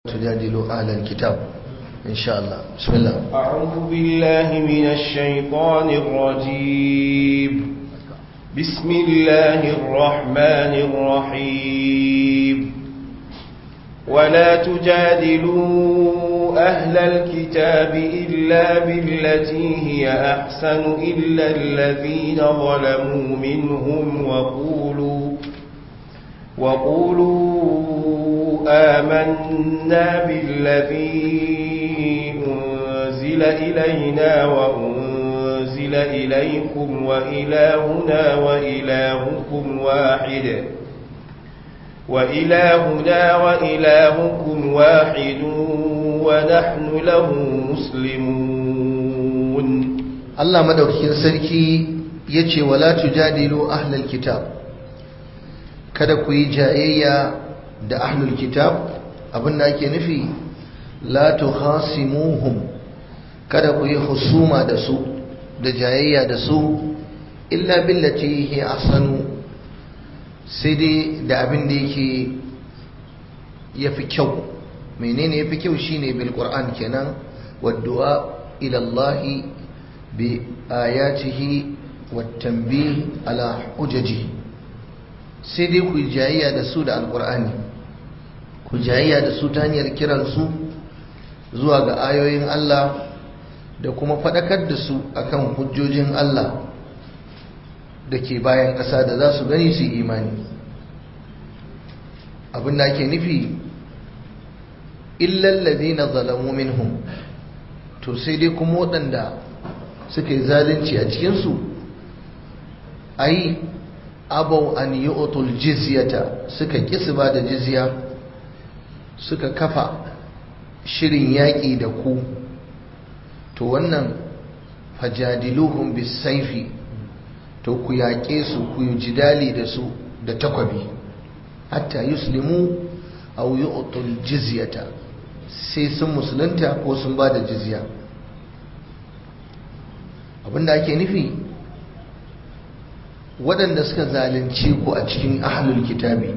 تجادلوا أهل الكتاب إن شاء الله بسم الله أعوذ بالله من الشيطان الرجيم بسم الله الرحمن الرحيم ولا تجادلوا أهل الكتاب إلا بالتي هي أحسن إلا الذين ظلموا منهم وقولوا وقولوا آمنا بالذي أنزل إلينا وأنزل إليكم وإلهنا وإلهكم واحد وإلهنا وإلهكم واحد ونحن له مسلمون الله مدوكين سركي يجي ولا تجادلوا أهل الكتاب kada ku yi jayayya da ahlul kitab abinda ake nufi la tukhasimuhum kada ku yi husuma da su da jayayya da su illa billati hi ahsanu sai dai da abin da yake yafi kyau menene yafi kyau shine bil qur'an kenan waddu'a ila Allah bi ayatihi wat tanbih ala hujajihi sai dai ku jayayya da su da alkur'ani ku jayayya da su ta hanyar kiransu zuwa ga ayoyin Allah da kuma faɗakar da su akan hujjojin Allah da ke bayan ƙasa da za su gani su imani abin da ake nufi illallazi na zalamu minhum to sai dai kuma waɗanda suka yi zalunci a cikinsu ai abau an yi otul jizyata suka kisi ba da jizya suka kafa shirin yaƙi da ku to wannan fajadiluhum bisaifi to ku yaƙe su ku yi jidali da su da takwabi hatta yuslimu aw yu'tul jizyata sai sun musulunta ko sun ba da jizya abinda ake nufi waɗanda suka zalunce ku a cikin ahlul kitabi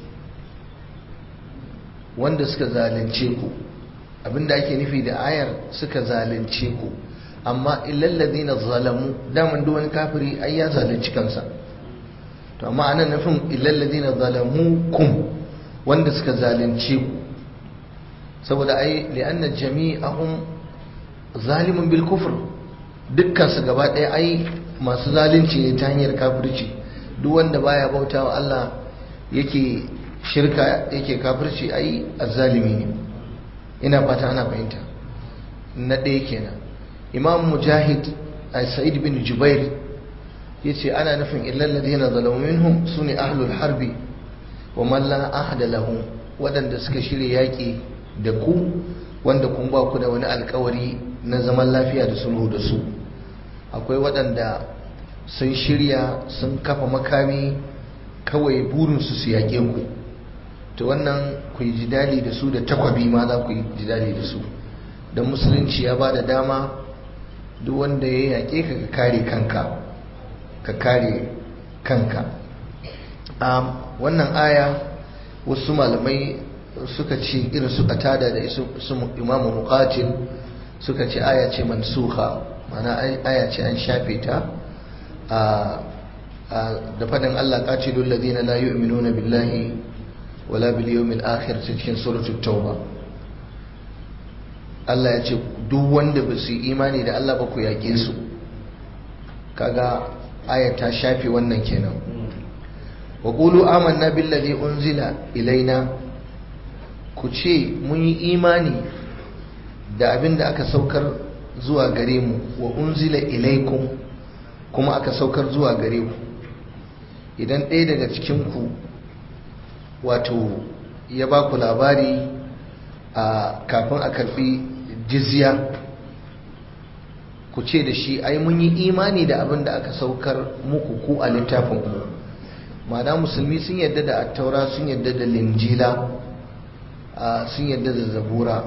wanda suka zalunce ku abinda ake nufi da ayar suka zalunce ku amma illallazina zalamu daman duk wani kafiri ai ya zalunci kansa to amma anan nufin illallazina zalamu kum wanda suka zalunce ku saboda ai li'anna jami'ahum zalimun bil kufr dukkan su gaba ɗaya ai masu zalunci ne ta hanyar kafirci duk wanda baya bauta wa Allah yake shirka yake kafirci ai azzalimi ne ina fata ana fahimta na ɗaya kenan imam mujahid a sa'id bin jubair ya ce ana nufin illal ladina zalamu minhum sune ahlul harbi wa man la ahda lahum waɗanda suka shirya yaƙi da ku wanda kun ba ku da wani alkawari na zaman lafiya da sulhu da su akwai waɗanda sun shirya sun kafa makami kawai burinsu su yaƙe ku to wannan ku yi jidali da su da takwabi ma za ku yi jidali da su don musulunci ya ba da dama duk wanda ya yaƙe ka ka kare kanka ka kare kanka a wannan aya wasu malamai suka ce irin su tada da su imamu muqatil suka ce aya ce mansuha mana aya ce an shafe ta da fadin Allah qatilul ladina la yu'minuna billahi wala bil yawmil akhir cikin suratul tauba Allah ya ce duk wanda ba su imani da Allah ba ku yake su kaga aya ta shafe wannan kenan wa qulu amanna billazi unzila ilaina ku ce mun yi imani da abin da aka saukar zuwa gare mu wa unzila ilaikum kuma aka saukar zuwa gare ku idan ɗaya daga cikinku wato ya ba ku labari a kafin a karɓi jizya ku ce da shi ai mun yi imani da abin da aka saukar muku ku a littafin ku ma'ana musulmi sun yadda da attaura sun yadda da linjila sun yadda da zabura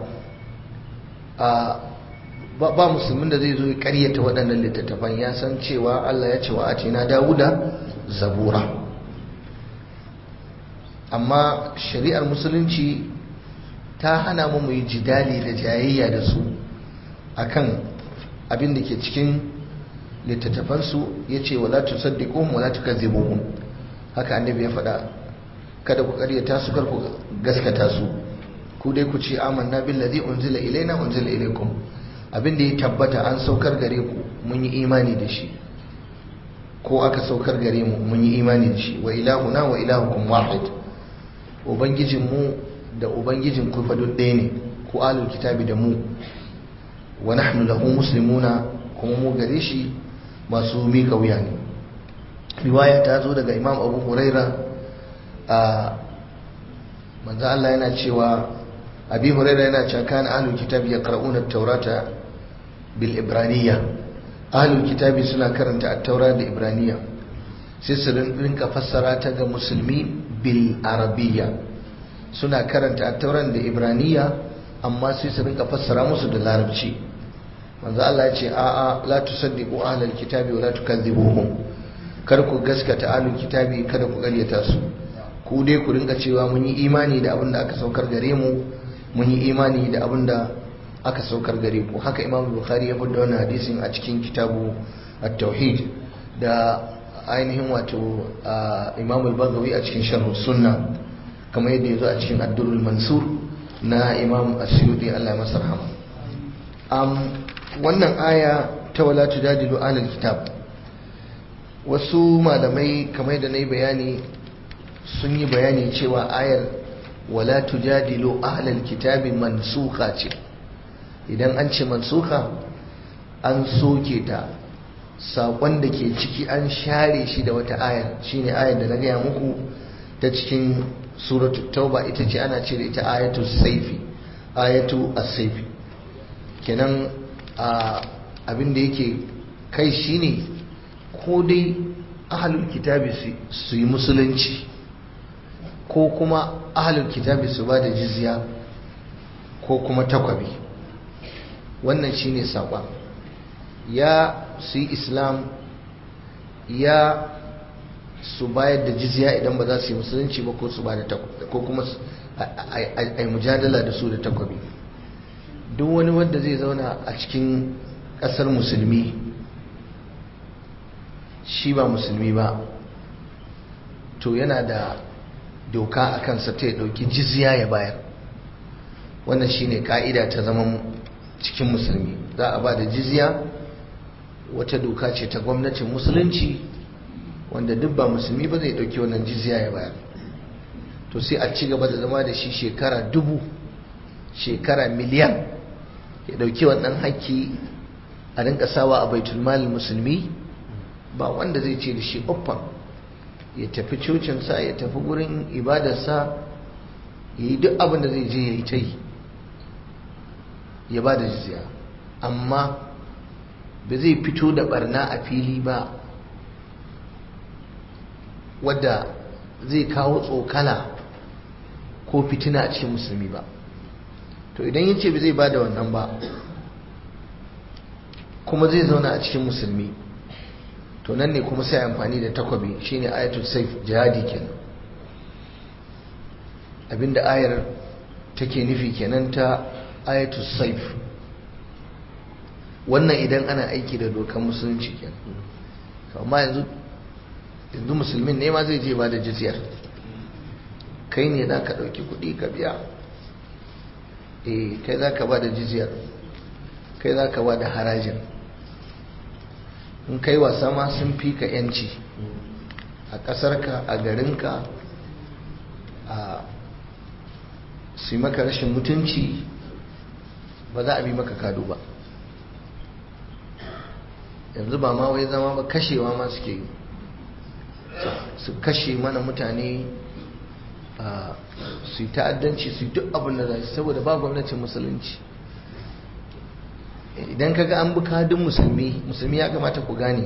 ba musulmin da zai zo ya karyata waɗannan littattafan ya san cewa Allah ya ce wa a ce na dawuda zabura amma shari'ar musulunci ta hana mu mu yi jidali da jayayya da su akan abin da ke cikin littattafansu ya ce wala tusaddiquhum wala tukazzibuhum haka annabi ya faɗa kada ku ƙaryata su kar ku gaskata su ku dai ku ce amanna billazi unzila ilaina unzila ilaikum abin da ya tabbata an saukar gare ku mun yi imani da shi ko aka saukar gare mu mun yi imani da shi wa ilahuna wa ilahukum wahid ubangijin mu da ubangijin ku fa duk ɗaya ne ku alul kitabi da mu wa nahnu lahu muslimuna kuma mu gare shi masu miƙa wuya ne riwaya ta zo daga imam abu huraira a manzo Allah yana cewa abi huraira yana cewa kana ahlul kitabi yaqra'una at-taurata bil ibraniyya ahlul kitabi suna karanta at-taura da ibraniyya sai su rinka fassara ta ga musulmi bil arabiyya suna karanta at-tauran da ibraniyya amma sai su rinka fassara musu da larabci manzo Allah ya ce a'a la tusaddiqu ahlal kitabi wa la tukazzibuhum kar ku gaskata ahlul kitabi kada ku ƙaryata su ku dai ku rinka cewa mun yi imani da abin da aka saukar gare mu mun yi imani da abin da aka saukar gare ku haka imam bukhari ya fada wannan hadisin a cikin kitabu at-tauhid da ainihin wato imam al-baghawi a cikin sharh sunna kamar yadda yazo a cikin ad-durrul mansur na imam asyuti Allah ya masa rahama wannan aya ta wala tujadilu ahlul kitab wasu malamai kamar da nayi bayani sun yi bayani cewa ayar wala tujadilu ahlul kitabi mansukha ce idan an ce mansukha an soke ta saƙon da ke ciki an share shi da wata ayar shine ayar da na gaya muku ta cikin suratul tauba ita ce ana ce da ita ayatu saifi ayatu as-saifi kenan abin da yake kai shine ko dai ahlul kitabi su yi musulunci ko kuma ahlul kitabi su ba da jizya ko kuma takwabi wannan shine saƙon ya su yi islam ya su bayar da jizya idan ba za su yi musulunci ba ko su ba da ko kuma a yi mujadala da su da takwabi duk wani wanda zai zauna a cikin ƙasar musulmi shi ba musulmi ba to yana da doka a kansa ta ya ɗauki jizya ya bayar wannan shine ka'ida ta zaman cikin musulmi za a ba da jizya wata doka ce ta gwamnatin musulunci wanda duk ba musulmi ba zai ɗauki wannan jizya ya bayar to sai a ci gaba da zama da shi shekara dubu shekara miliyan ya ɗauki wannan haƙƙi a rinka sawa a baitulmal musulmi ba wanda zai ce da shi uffan ya tafi cocinsa ya tafi gurin ibadarsa ya yi duk abin da zai je ya yi ta yi ya ba da jizya amma ba zai fito da barna a fili ba wadda zai kawo tsokala ko fitina a cikin musulmi ba to idan ya ce ba zai ba da wannan ba kuma zai zauna a cikin musulmi to nan ne kuma sai amfani da takwabi shine ayatul saif jihadi kenan abinda ayar take nufi kenan ta ayatul saif wannan idan ana aiki da dokar musulunci kenan amma yanzu yanzu musulmin ne ma zai je ba da jizyar kai ne za ka ɗauki kuɗi ka biya eh kai za ka ba da jizyar kai za ka ba da harajin in kai wasa ma sun fi ka yanci a ƙasarka a garinka a su maka rashin mutunci ba za a bi maka kado ba yanzu ba ma wai zama ba kashewa ma suke yi su kashe mana mutane su yi ta'addanci su yi duk abin da za su saboda ba gwamnatin musulunci idan kaga an bi kadin musulmi musulmi ya kamata ku gane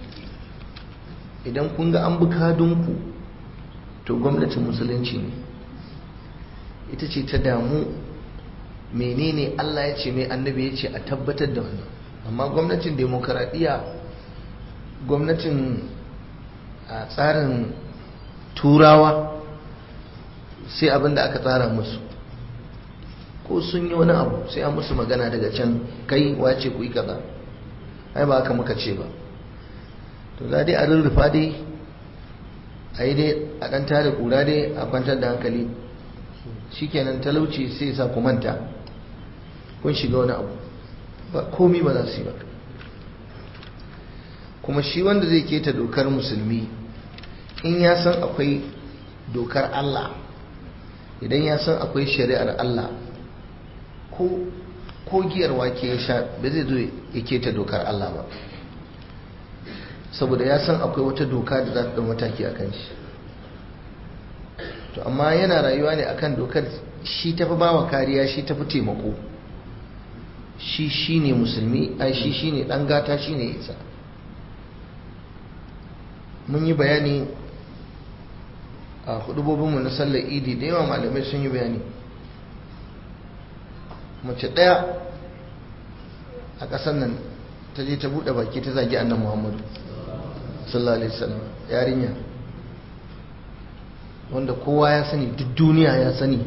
idan kun ga an bi kadinku to gwamnatin musulunci ne ita ce ta damu menene Allah ya ce mai annabi ya ce a tabbatar da wannan amma gwamnatin demokaradiyya gwamnatin a tsarin turawa sai abin da aka tsara musu ko sun yi wani abu sai an musu magana daga can kai wace ku yi kaza ai ba haka muka ce ba to za dai a rurrufa dai a yi dai a ɗan tada ƙura dai a kwantar da hankali shikenan talauci sai sa ku manta kun shiga wani abu ba komi ba za su yi ba kuma shi wanda zai keta dokar musulmi in ya san akwai dokar Allah idan ya san akwai shari'ar Allah ko ko giyar wake ya sha ba zai zo ya keta dokar Allah ba saboda ya san akwai wata doka da za ta ɗau mataki a kan shi to amma yana rayuwa ne akan dokar shi tafi bawa kariya shi tafi taimako shi shi ne musulmi ai shi shi ne ɗan gata shi ne isa mun yi bayani a hudubobinmu na sallar idi da yawa malamai sun yi bayani mace ɗaya a ƙasar nan ta je ta buɗe baki ta zagi annan muhammadu sallallahu alaihi wasallam yarinya wanda kowa ya sani duk duniya ya sani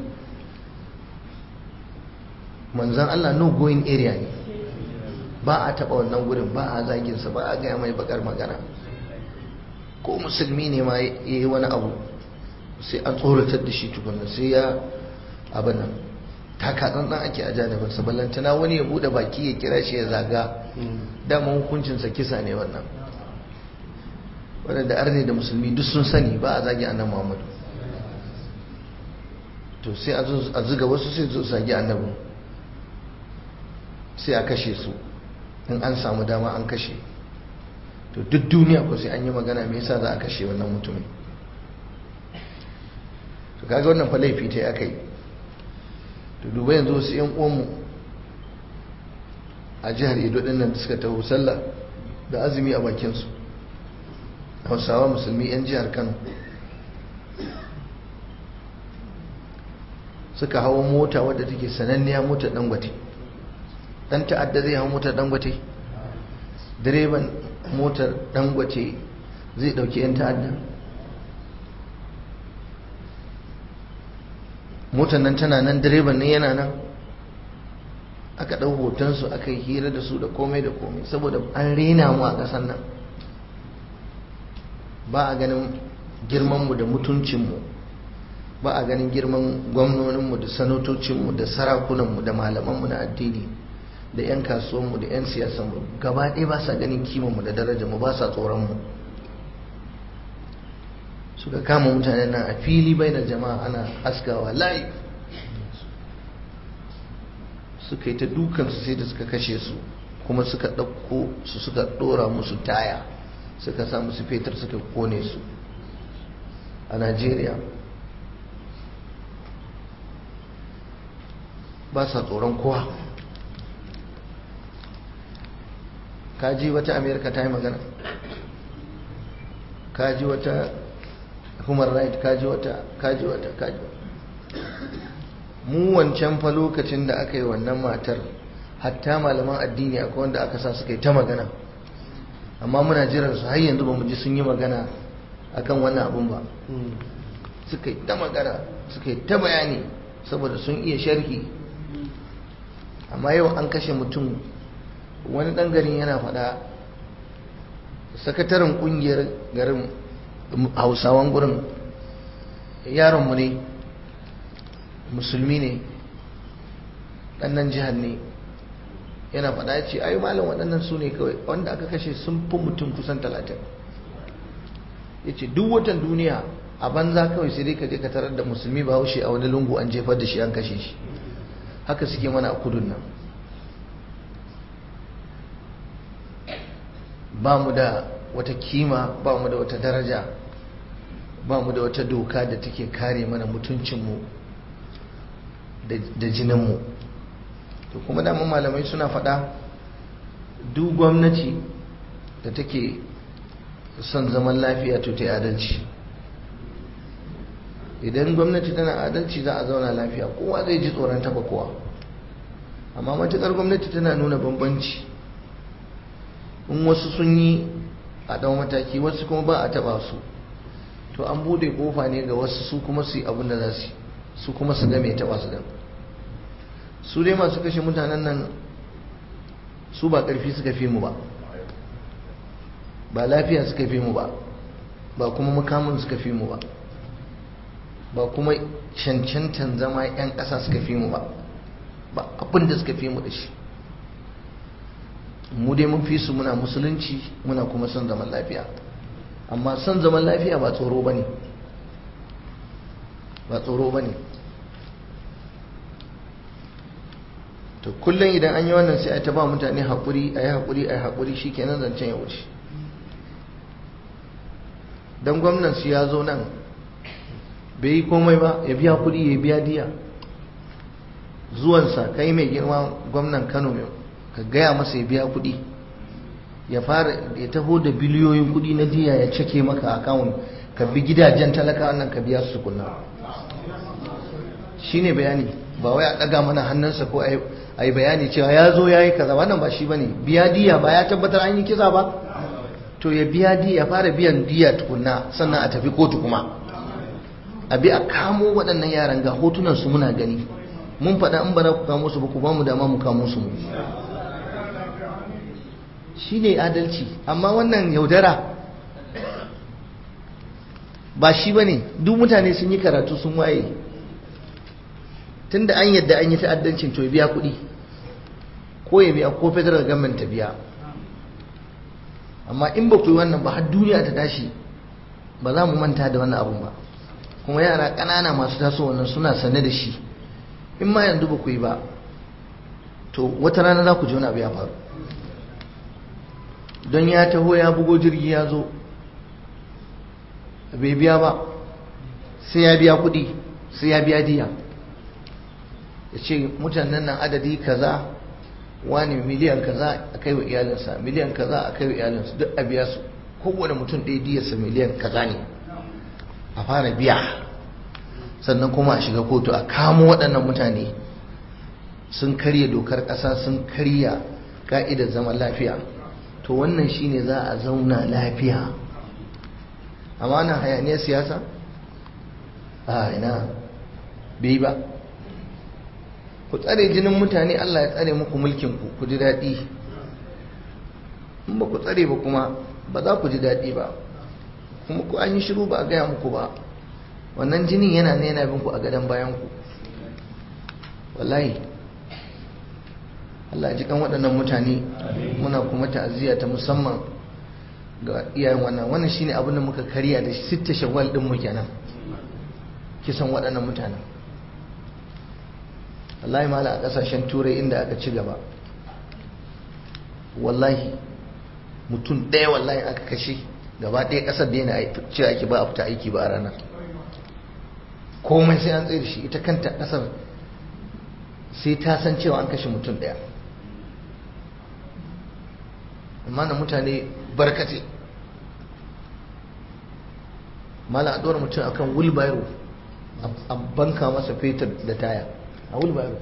manzan Allah no going area ne ba a taɓa wannan gurin ba a zaginsa ba a gaya mai bakar magana ko musulmi ne ma ya yi wani abu sai an tsoratar da shi tukunna sai ya abin nan taka tsantsan ake a janibinsa ballantana wani ya bude baki ya kira shi ya zaga dama hukuncinsa kisa ne wannan wadanda arne da musulmi duk sun sani ba a zagi annabi muhammadu to sai a zuga wasu sai zo zagi annabin sai a kashe su in an samu dama an kashe to duk duniya ko sai an yi magana me yasa za a kashe wannan mutumin to kaga wannan fa laifi ta aka yi to duba yanzu wasu yan uwanmu a jihar Edo din nan suka taho sallah da azumi a bakin su Hausawa musulmi yan jihar Kano suka hawo mota wadda take sananniya motar Dangote dan ta'adda zai hawo motar Dangote direban motar Dangote zai dauki yan ta'adda motar nan tana nan direban ne yana nan aka ɗau hotonsu aka yi hira da su da komai da komai saboda an rena mu a ƙasar nan ba a ganin girmanmu da mutuncinmu ba a ganin girman gwamnoninmu da sanatocinmu da sarakunanmu da malamanmu na addini da 'yan kasuwanmu da 'yan siyasanmu gaba ɗaya ba sa ganin kimanmu da darajarmu ba sa tsoronmu suka kama mutanen nan a fili bai da jama'a ana askawa layi suka yi ta dukansu sai da suka kashe su kuma suka ɗauko su suka ɗora musu taya suka sa musu fetur suka kone su a najeriya ba sa tsoron kowa kaji wata amerika ta yi magana kaji wata human right kaji wata kaji wata kaji mu wancan fa lokacin da aka yi wannan matar hatta malaman addini akwai wanda aka sa suka yi ta magana amma muna jiran su har yanzu ba mu ji sun yi magana akan wannan abun ba suka yi ta magana suka yi ta bayani saboda sun iya sharhi amma yau an kashe mutum wani ɗan garin yana faɗa sakataren ƙungiyar garin hausawan gurin yaronmu ne musulmi ne ɗannan jihar ne yana faɗa ya ce ayi malam waɗannan su ne kawai wanda aka kashe sun fi mutum kusan talatin ya ce duk watan duniya a banza kawai sai dai ka je ka tarar da musulmi ba haushe a wani lungu an jefar da shi an kashe shi haka suke mana a kudun nan ba mu da wata kima ba mu da wata daraja ba mu da wata doka da take kare mana mutuncinmu da jininmu to kuma daman malamai suna faɗa duk gwamnati da take son zaman lafiya to ta yi adalci idan gwamnati tana adalci za a zauna lafiya kowa zai ji tsoron taba kowa amma matuƙar gwamnati tana nuna bambanci in wasu sun yi a ɗan mataki wasu kuma ba a taɓa su to an bude kofa ne ga wasu su kuma su yi abin da za su su kuma su ga mai taɓa su da su dai masu kashe mutanen nan su ba ƙarfi suka fi mu ba ba lafiya suka fi mu ba ba kuma makamun suka fi mu ba ba kuma cancantan zama 'yan ƙasa suka fi mu ba ba abin da suka fi mu da shi mu dai mun fi su muna musulunci muna kuma son zaman lafiya amma son zaman lafiya ba tsoro ba ne ba tsoro ba ne to kullum idan an yi wannan sai a ta ba mutane haƙuri a yi haƙuri a yi haƙuri shi kenan zancen ya wuce don gwamnan su ya zo nan bai yi komai ba ya biya kuɗi ya biya diya zuwansa kai mai girma gwamnan kano ka gaya masa ya biya kuɗi ya fara ya taho da biliyoyin kuɗi na diya ya cake maka akawun ka bi gidajen talaka nan ka biya su kunna shine bayani ba wai a ɗaga mana hannunsa ko a yi bayani cewa ya zo ya yi kaza wannan ba shi ba ne biya diya ba ya tabbatar an yi kisa ba to ya biya diya ya fara biyan diya tukunna sannan a tafi kotu kuma a bi a kamo waɗannan yaran ga hotunan su muna gani mun faɗa in ba za ku kamo su ba ku ba mu dama mu kamo su mu shi ne adalci amma wannan yaudara ba shi ba ne duk mutane sun yi karatu sun waye tunda an yadda an yi ta'addancin to ya biya kuɗi ko ya biya ko federal government ta biya amma in ba ku yi wannan ba har duniya ta tashi ba za mu manta da wannan abun ba kuma yara ƙanana masu taso wannan suna sane da shi in ma yanzu ba ku yi ba to wata rana za ku ji wani abu ya faru don ya taho ya bugo jirgi ya zo bai biya ba sai ya biya kuɗi sai ya biya diya ya ce mutanen nan adadi kaza wani miliyan kaza a kai wa iyalinsa miliyan kaza a kai wa iyalinsa duk a biya su kowane mutum ɗaya diyarsa miliyan kaza ne a fara biya sannan kuma a shiga kotu a kamo waɗannan mutane sun karya dokar ƙasa sun karya ka'idar zaman lafiya to wannan shine za a zauna lafiya amma na hayaniyar siyasa a ina bai ba ku tsare jinin mutane Allah ya tsare muku mulkin ku ku ji daɗi in ba ku tsare ba kuma ba za ku ji daɗi ba kuma ku an yi shiru ba a gaya muku ba wannan jinin yana ne yana bin ku a gadon bayan ku wallahi Allah ji kan waɗannan mutane muna kuma ta'aziyya ta musamman ga iyayen wannan wannan shine abin da muka karya da sitta shawwal din mu kenan kisan waɗannan mutanen wallahi mala a ƙasashen turai inda aka ci gaba wallahi mutum ɗaya wallahi aka kashe gaba ɗaya ƙasar da yana ce ake ba a fita aiki ba a ranar komai sai an tsaye da shi ita kanta ƙasar sai ta san cewa an kashe mutum ɗaya amma na mutane barkace mala a ɗora mutum akan wheelbarrow a banka masa fetur da taya a wheelbarrow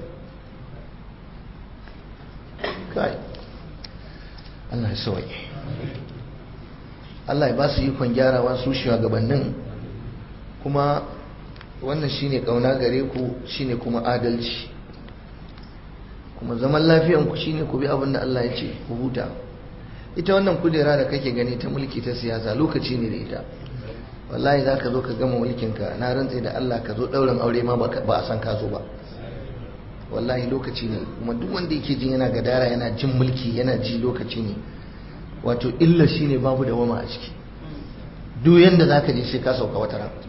kai Allah ya sauye Allah ya ba su ikon gyarawa su shugabannin kuma wannan shine kauna gare ku shine kuma adalci kuma zaman lafiyan ku shine ku bi abin da Allah ya ce ku huta ita wannan kujera da kake gani ta mulki ta siyasa lokaci ne da ita wallahi za ka zo ka gama mulkinka na rantse da Allah ka zo ɗaurin aure ma ba a san ka zo ba wallahi lokaci ne kuma duk wanda yake jin yana gadara yana jin mulki yana ji lokaci ne wato illa shi ne babu da wama a ciki duk yanda za ka je sai ka sauka wata ran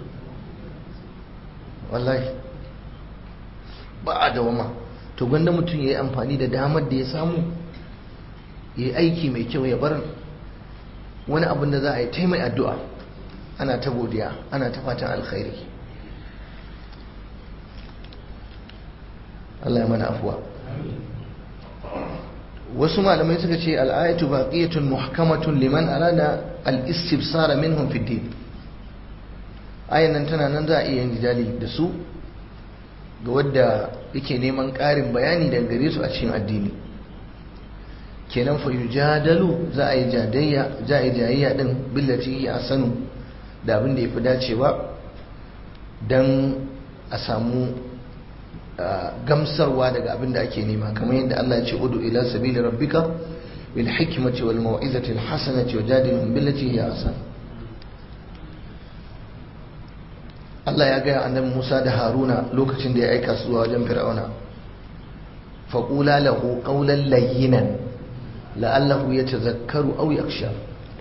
wallahi ba a da wama to gwanda mutum ya yi amfani da damar da ya samu ya yi aiki mai kyau ya bar wani abin da za a yi ta mai addu'a ana ta godiya ana ta fatan alkhairi Allah ya mana afuwa wasu malamai suka ce al'ayatu baqiyatun muhkamatun liman arada al-istibsara minhum fi din ayan nan tana nan za a iya yin jidali da su ga wadda yake neman ƙarin bayani daga gare su a cikin addini kenan fa yujadalu za a yi jadayya za a yi jayayya din billati ya sanu da abin da yafi dacewa dan a samu gamsarwa daga abin da ake nema kamar yadda Allah ya ce udu ila sabili rabbika bil hikmati wal mau'izati al hasanati wajadilhum billati hiya ahsan Allah ya gaya annabi Musa da Haruna lokacin da ya aika su zuwa wajen Fir'auna faqula lahu qawlan layyinan la'allahu yatazakkaru aw yakhsha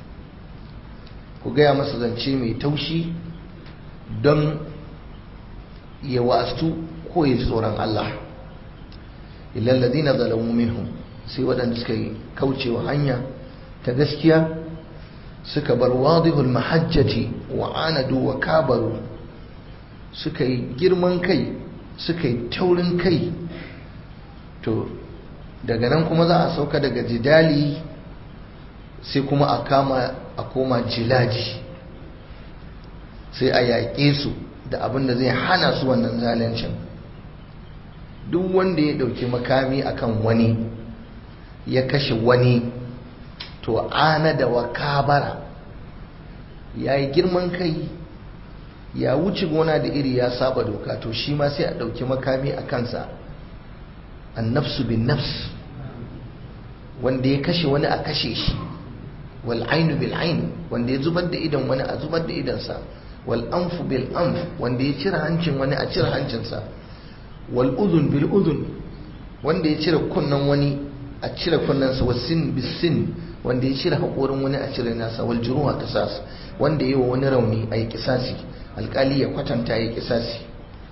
ku gaya masa zance mai taushi don ya wa'astu ko ya ji tsoron Allah illal ladina zalamu minhum sai waɗanda suka yi kaucewa hanya ta gaskiya suka bar wadihul mahajjati wa anadu wa kabaru suka yi girman kai suka yi taurin kai to daga nan kuma za a sauka daga jidali sai kuma a kama a koma jilaji sai a yaƙe su da abin da zai hana su wannan zalincin duk wanda ya ɗauki makami akan wani ya kashe wani to ana da wakabara ya yi girman kai ya wuce gona da iri ya saba doka to shi ma sai a ɗauki makami a kansa an nafsu bin nafs wanda ya kashe wani a kashe shi wal ainu bil ain wanda ya zubar da idan wani a zubar da idansa wal anfu bil anf wanda ya cire hancin wani a cire hancinsa wal udhun bil udhun wanda ya cire kunnan wani a cire kunnansa was sin bis sin wanda ya cire haƙorin wani a cire nasa wal juruha qisas wanda ya yi wa wani rauni a yi kisasi alƙali ya kwatanta ya yi kisasi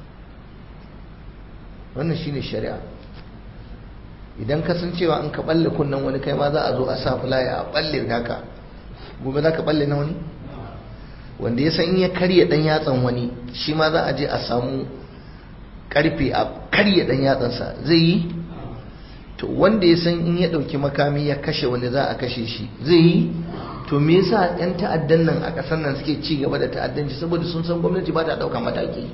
wannan shine shari'a idan ka san cewa an ka balle kunnan wani kai ma za a zo a sa fulaya a balle naka gobe za ka balle na wani wanda ya san in ya karya dan yatsan wani shi ma za a je a samu karfe a karya dan yatsansa zai yi to wanda ya san in ya dauki makami ya kashe wani za a kashe shi zai yi to me yasa yan ta'addan nan a kasar nan suke ci gaba da ta'addanci saboda sun san gwamnati ba ta dauka mataki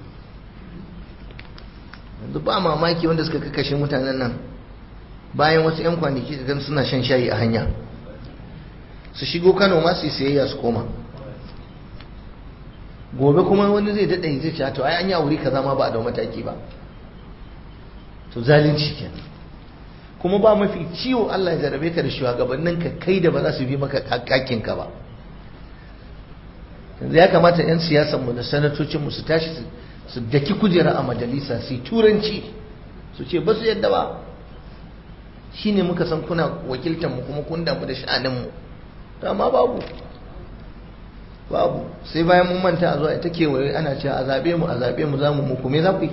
yanzu ba mamaki wanda suka kashe mutanen nan bayan wasu 'yan kwanaki gan suna shan shayi a hanya su shigo kano ma su yi sayayya su koma gobe kuma wani zai daɗa zai ce to ai an yi wuri kaza ma ba a da mataki ba to zalunci ke kuma ba mafi ciwo Allah ya jarabe ka da shugabannin ka kai da ba za su bi maka kakkin ka ba yanzu ya kamata 'yan siyasan mu da sanatocin mu su tashi su daki kujera a majalisa su yi turanci su ce ba su yadda ba shi ne muka san kuna wakiltar mu kuma kun damu da sha'aninmu amma babu babu sai bayan mun manta a zuwa ita kewaye ana cewa a zaɓe mu a zaɓe mu za mu muku me za ku yi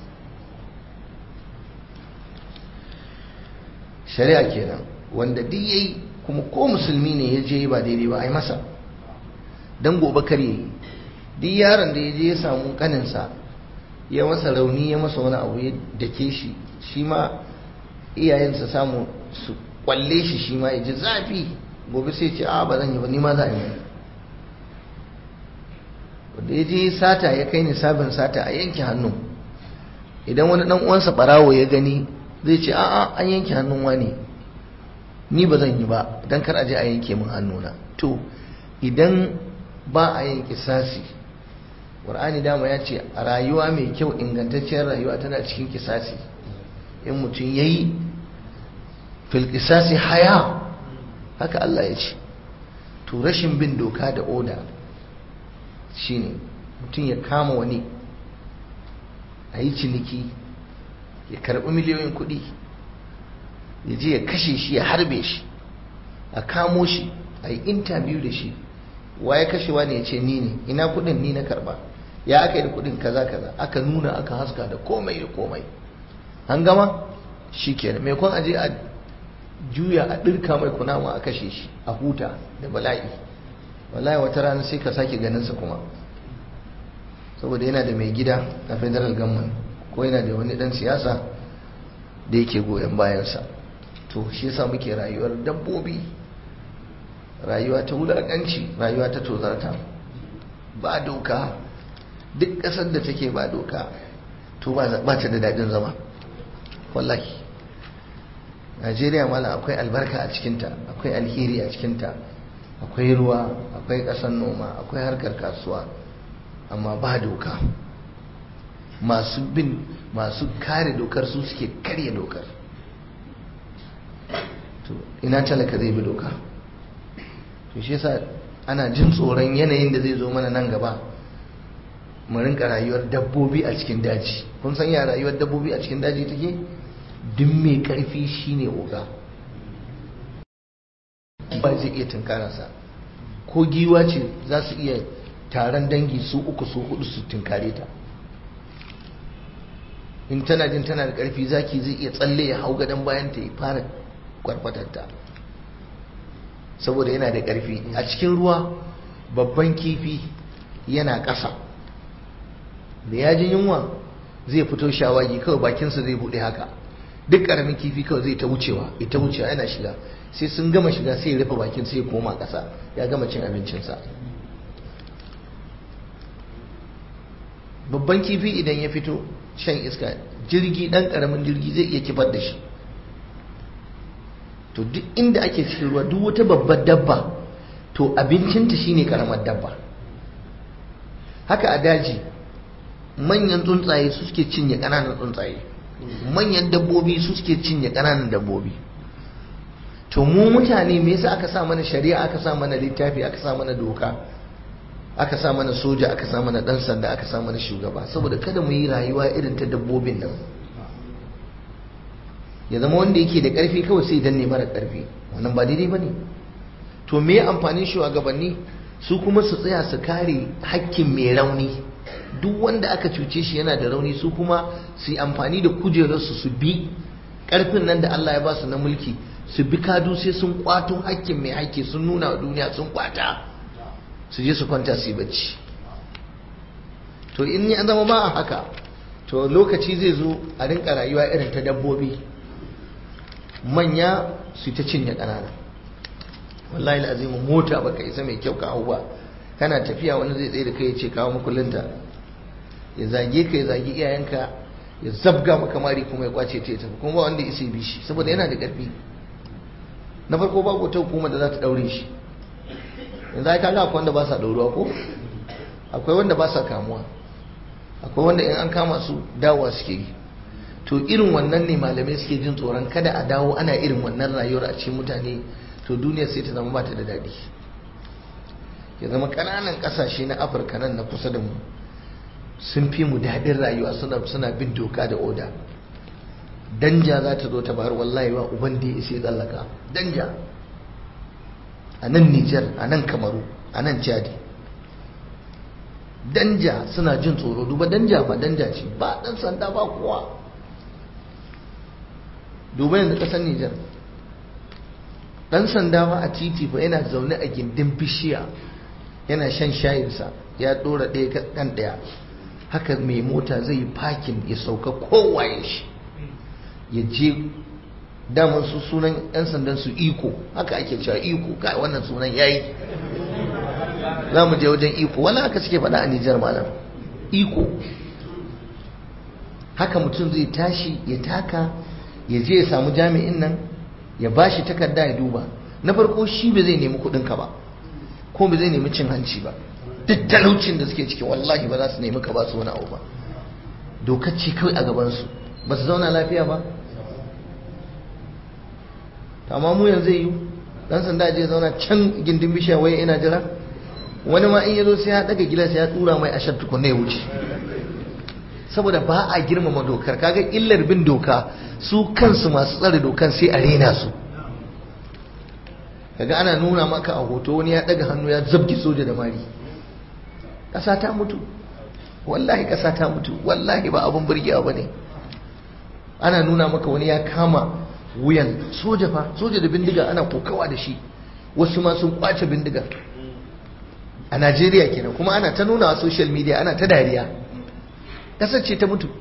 shari'a kenan wanda duk yayi kuma ko musulmi ne ya je ba daidai ba a yi masa dan gobe kar yayi duk yaron da ya je ya samu kaninsa ya masa rauni ya masa wani abu ya dake shi shi ma iyayensa samu su kwalle shi shi ma ya ji zafi gobe sai ce a ba zan yi ba ni ma za a yi wanda ya je sata ya kai ni sabin sata a yanke hannu idan wani dan uwansa barawo ya gani zai ce a'a an yanke hannun wani ni ba zan yi ba dan kar a je a yanke min hannuna to idan ba a yin kisasi qur'ani dama ya ce a rayuwa mai kyau ingantacciyar rayuwa tana cikin kisasi in mutum ya yi filkisasi haya haka Allah ya ce to rashin bin doka da oda shine mutum ya kama wani a yi ciniki ya karɓi miliyoyin kuɗi ya je ya kashe shi ya harbe shi a kamo shi a yi intabiyu da shi wa ya kashewa ne ya ce ni ne ina kuɗin ni na karɓa ya aka yi da kuɗin kaza kaza aka nuna aka haska da komai da komai an gama shi kenan mai kwan aje a juya a ɗirka mai kunama a kashe shi a huta da bala'i wallahi wata rana sai ka sake ganinsa kuma saboda yana da mai gida a federal government ko yana da wani ɗan siyasa da yake goyon bayansa to shi yasa muke rayuwar dabbobi rayuwa ta wulaƙanci rayuwa ta tozarta ba doka duk ƙasar da take ba doka to ba ta da daɗin zama wallahi najeriya mala akwai albarka a cikinta akwai alheri a cikinta akwai ruwa akwai ƙasar noma akwai harkar kasuwa amma ba doka masu bin masu kare dokar su suke karya dokar to ina talaka zai bi doka to shi yasa ana jin tsoron yanayin da zai zo mana nan gaba mu rinka rayuwar dabbobi a cikin daji kun san ya rayuwar dabbobi a cikin daji take duk mai karfi shine oga ba zai iya tunkararsa ko giwa ce za su iya taron dangi su uku su hudu su tunkare ta in tana jin tana da karfi zaki zai iya tsalle ya hau gadon bayan ta ya fara kwarfatarta saboda yana da karfi a cikin ruwa babban kifi yana ƙasa da ya ji yunwa zai fito shawagi kawai bakinsa zai buɗe haka duk ƙaramin kifi kawai zai ta wucewa ita wucewa yana shiga sai sun gama shiga sai ya rufe bakin sai ya koma ƙasa ya gama cin abincinsa babban kifi idan ya fito shan iska jirgi ɗan ƙaramin jirgi zai iya kifar da shi to duk inda ake cikin ruwa duk wata babbar dabba to abincinta shine ƙaramar dabba haka a daji manyan tsuntsaye su suke cinye ƙananan tsuntsaye manyan dabbobi su suke cinye ƙananan dabbobi to mu mutane me yasa aka sa mana shari'a aka sa mana littafi aka sa mana doka aka sa mana soja aka sa mana dan sanda aka sa mana shugaba saboda kada mu yi rayuwa irin ta dabbobin nan ya zama wanda yake da karfi kawai sai danne mara karfi wannan ba daidai bane to me amfanin shugabanni su kuma su tsaya su kare hakkin mai rauni duk wanda aka cuce shi yana da rauni su kuma su yi amfani da kujerarsu su bi karfin nan da Allah ya ba su na mulki su bi kadu sai sun kwato hakkin mai hakki sun nuna wa duniya sun kwata su je su kwanta su yi bacci to in ya zama ba a haka to lokaci zai zo a rinka rayuwa irin ta dabbobi manya su ta cinye ƙanana wallahi al'azimu mota baka isa mai kyau ka hau ba kana tafiya wani zai tsaye da kai ya ce kawo makullinta ya zage ka ya zage iyayenka ya zabga maka mari kuma ya kwace ta ya tafi kuma ba wanda ya isa bi shi saboda yana da ƙarfi na farko babu wata hukuma da za ta daure shi yanzu ai kaga akwai wanda ba sa dauruwa ko akwai wanda ba sa kamuwa akwai wanda in an kama su dawowa suke yi to irin wannan ne malamai suke jin tsoron kada a dawo ana irin wannan rayuwar a cikin mutane to duniya sai ta zama ba ta da daɗi ya zama ƙananan ƙasashe na afirka nan na kusa da mu sun fi mu daɗin rayuwa suna suna bin doka da oda danja za ta zo ta bar wallahi wa uban da ya isa tsallaka danja a nan Nijar a nan Kamaru a nan Chadi danja suna jin tsoro duba danja ba danja ce ba dan sanda ba kowa duba yanzu kasar Nijar dan sanda ba a titi fa yana zaune a gindin bishiya yana shan shayinsa ya dora ɗaya kan ɗaya haka mai mota zai yi fakin ya sauka kowaye shi ya je daman su sunan 'yan sandan su iko haka ake cewa iko kai wannan sunan yayi za mu je wajen iko wani haka suke faɗa a nijar malam iko haka mutum zai tashi ya taka ya je ya samu jami'in nan ya ba shi takarda ya duba na farko shi ba zai nemi kuɗinka ba ko ba zai nemi cin hanci ba duk talaucin da suke ciki wallahi ba za su nemi ka ba su wani abu ba dokar ce kawai a gabansu ba su zauna lafiya ba amma mu yanzu yi dan sanda je zauna can gindin bishiya waye ina jira wani ma in yazo sai ya daga gilas ya tura mai ashar tukunna ya wuce saboda ba a girmama dokar kaga illar bin doka su kansu masu tsare dokan sai a rena su kaga ana nuna maka a hoto wani ya daga hannu ya zabgi soja da mari ƙasa ta mutu wallahi ƙasa ta mutu wallahi ba abin burgewa ba ne ana nuna maka wani ya kama wuyan soja fa soja da bindiga ana kokawa da shi wasu ma sun kwace bindiga a najeriya kenan kuma ana ta nuna a social media ana ta dariya ƙasar ce ta mutu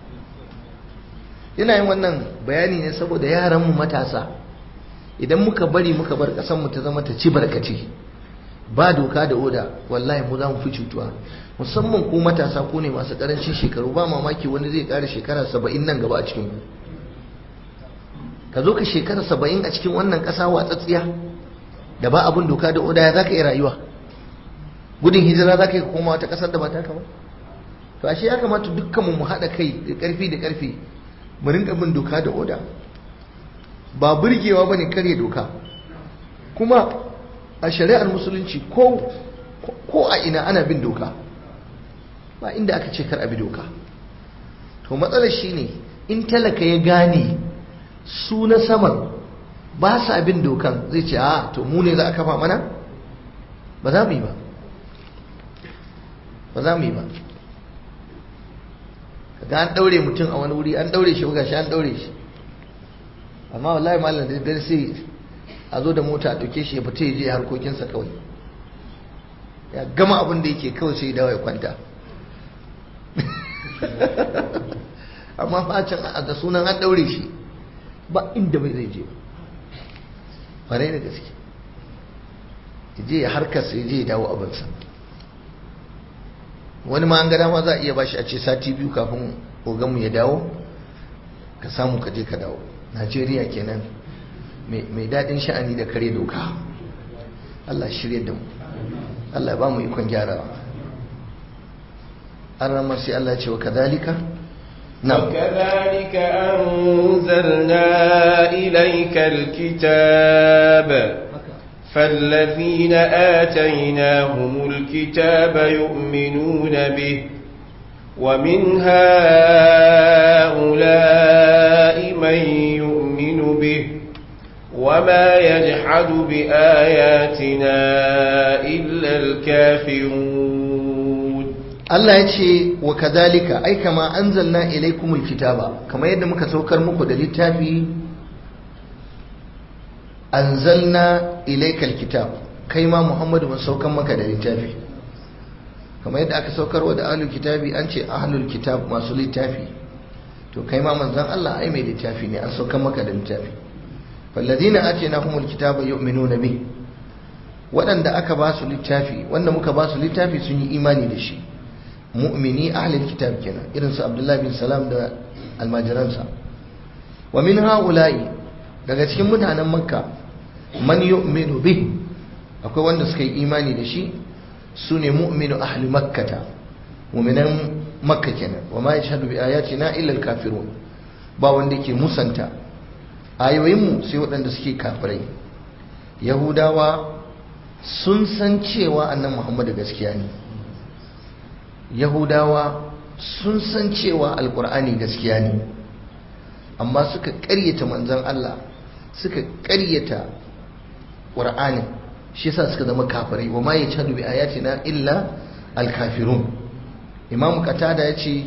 yana yin wannan bayani ne saboda yaranmu matasa idan muka bari muka bar ƙasarmu ta zama ta ci barkace ba doka da oda wallahi mu za mu fi cutuwa musamman ku matasa ku ne masu karancin shekaru ba mamaki wani zai kara shekara saba'in nan gaba a cikin ku ka zo ka shekara saba'in a cikin wannan ƙasa watsatsiya da ba abin doka da oda ya za ka yi rayuwa gudun hijira za ka yi koma wata ƙasar da ba taka ba to ashe ya kamata dukkanmu mu haɗa kai da ƙarfi da ƙarfi mu rinka bin doka da oda ba burgewa ba ne karya doka kuma a shari'ar musulunci ko ko a ina ana bin doka ba inda aka ce kar a bi doka to matsalar shine in talaka ya gane su na saman ba sa bin dokan zai ce a to mu ne za a kafa mana ba za mu yi ba ba za mu yi ba kaga an daure mutum a wani wuri an daure shi ga shi an daure shi amma wallahi malam da dare sai a zo da mota a dauke shi ya fita ya je harkokinsa kawai ya gama abin da yake kawai sai ya dawo ya kwanta amma facin da sunan an daure shi ba inda bai zai je ƙwarai da gaske je ya harkarsa ya je ya dawo abinsa wani ma an gada ma za a iya bashi a ce sati biyu kafin oganmu ya dawo ka samu ka je ka dawo najeriya kenan mai daɗin sha'ani da kare doka allah shirya da mu allah ba mu ikon gyarawa an ramar sai allah ce wa kadhalika وكذلك أنزلنا إليك الكتاب فالذين آتيناهم الكتاب يؤمنون به ومن هؤلاء من يؤمن به وما يجحد بآياتنا إلا الكافرون Allah ya ce wa kadhalika ai kama anzalna ilaykumul kitaba kamar yadda muka saukar muku da littafi anzalna ilaykal kitab kai ma Muhammadu mun saukar maka da littafi kamar yadda aka saukarwa da ahlul kitabi an ce ahlul kitab masu littafi to kai ma manzon Allah ai mai littafi ne an saukar maka da littafi falladina atinahumul kitaba yu'minuna bi waɗanda aka ba su littafi wanda muka ba su littafi sun yi imani da shi mu'mini ahlul kitab kenan irin su Abdullah bin Salam da almajiransa wa min haula'i daga cikin mutanen Makka man yu'minu bih akwai wanda suka yi imani da shi sune mu'minu ahli makkata mu'minan makka kenan wa ma yashhadu bi ayatina illa al-kafirun ba wanda ke musanta ayoyin mu sai waɗanda suke kafirai yahudawa sun san cewa annan muhammadu gaskiya ne yahudawa sun san cewa alkur'ani gaskiya ne amma suka ƙaryata manzon Allah suka ƙaryata ƙur'ani shi yasa suka zama kafirai wa ma yashhadu bi ayatina illa alkafirun imam qatada yace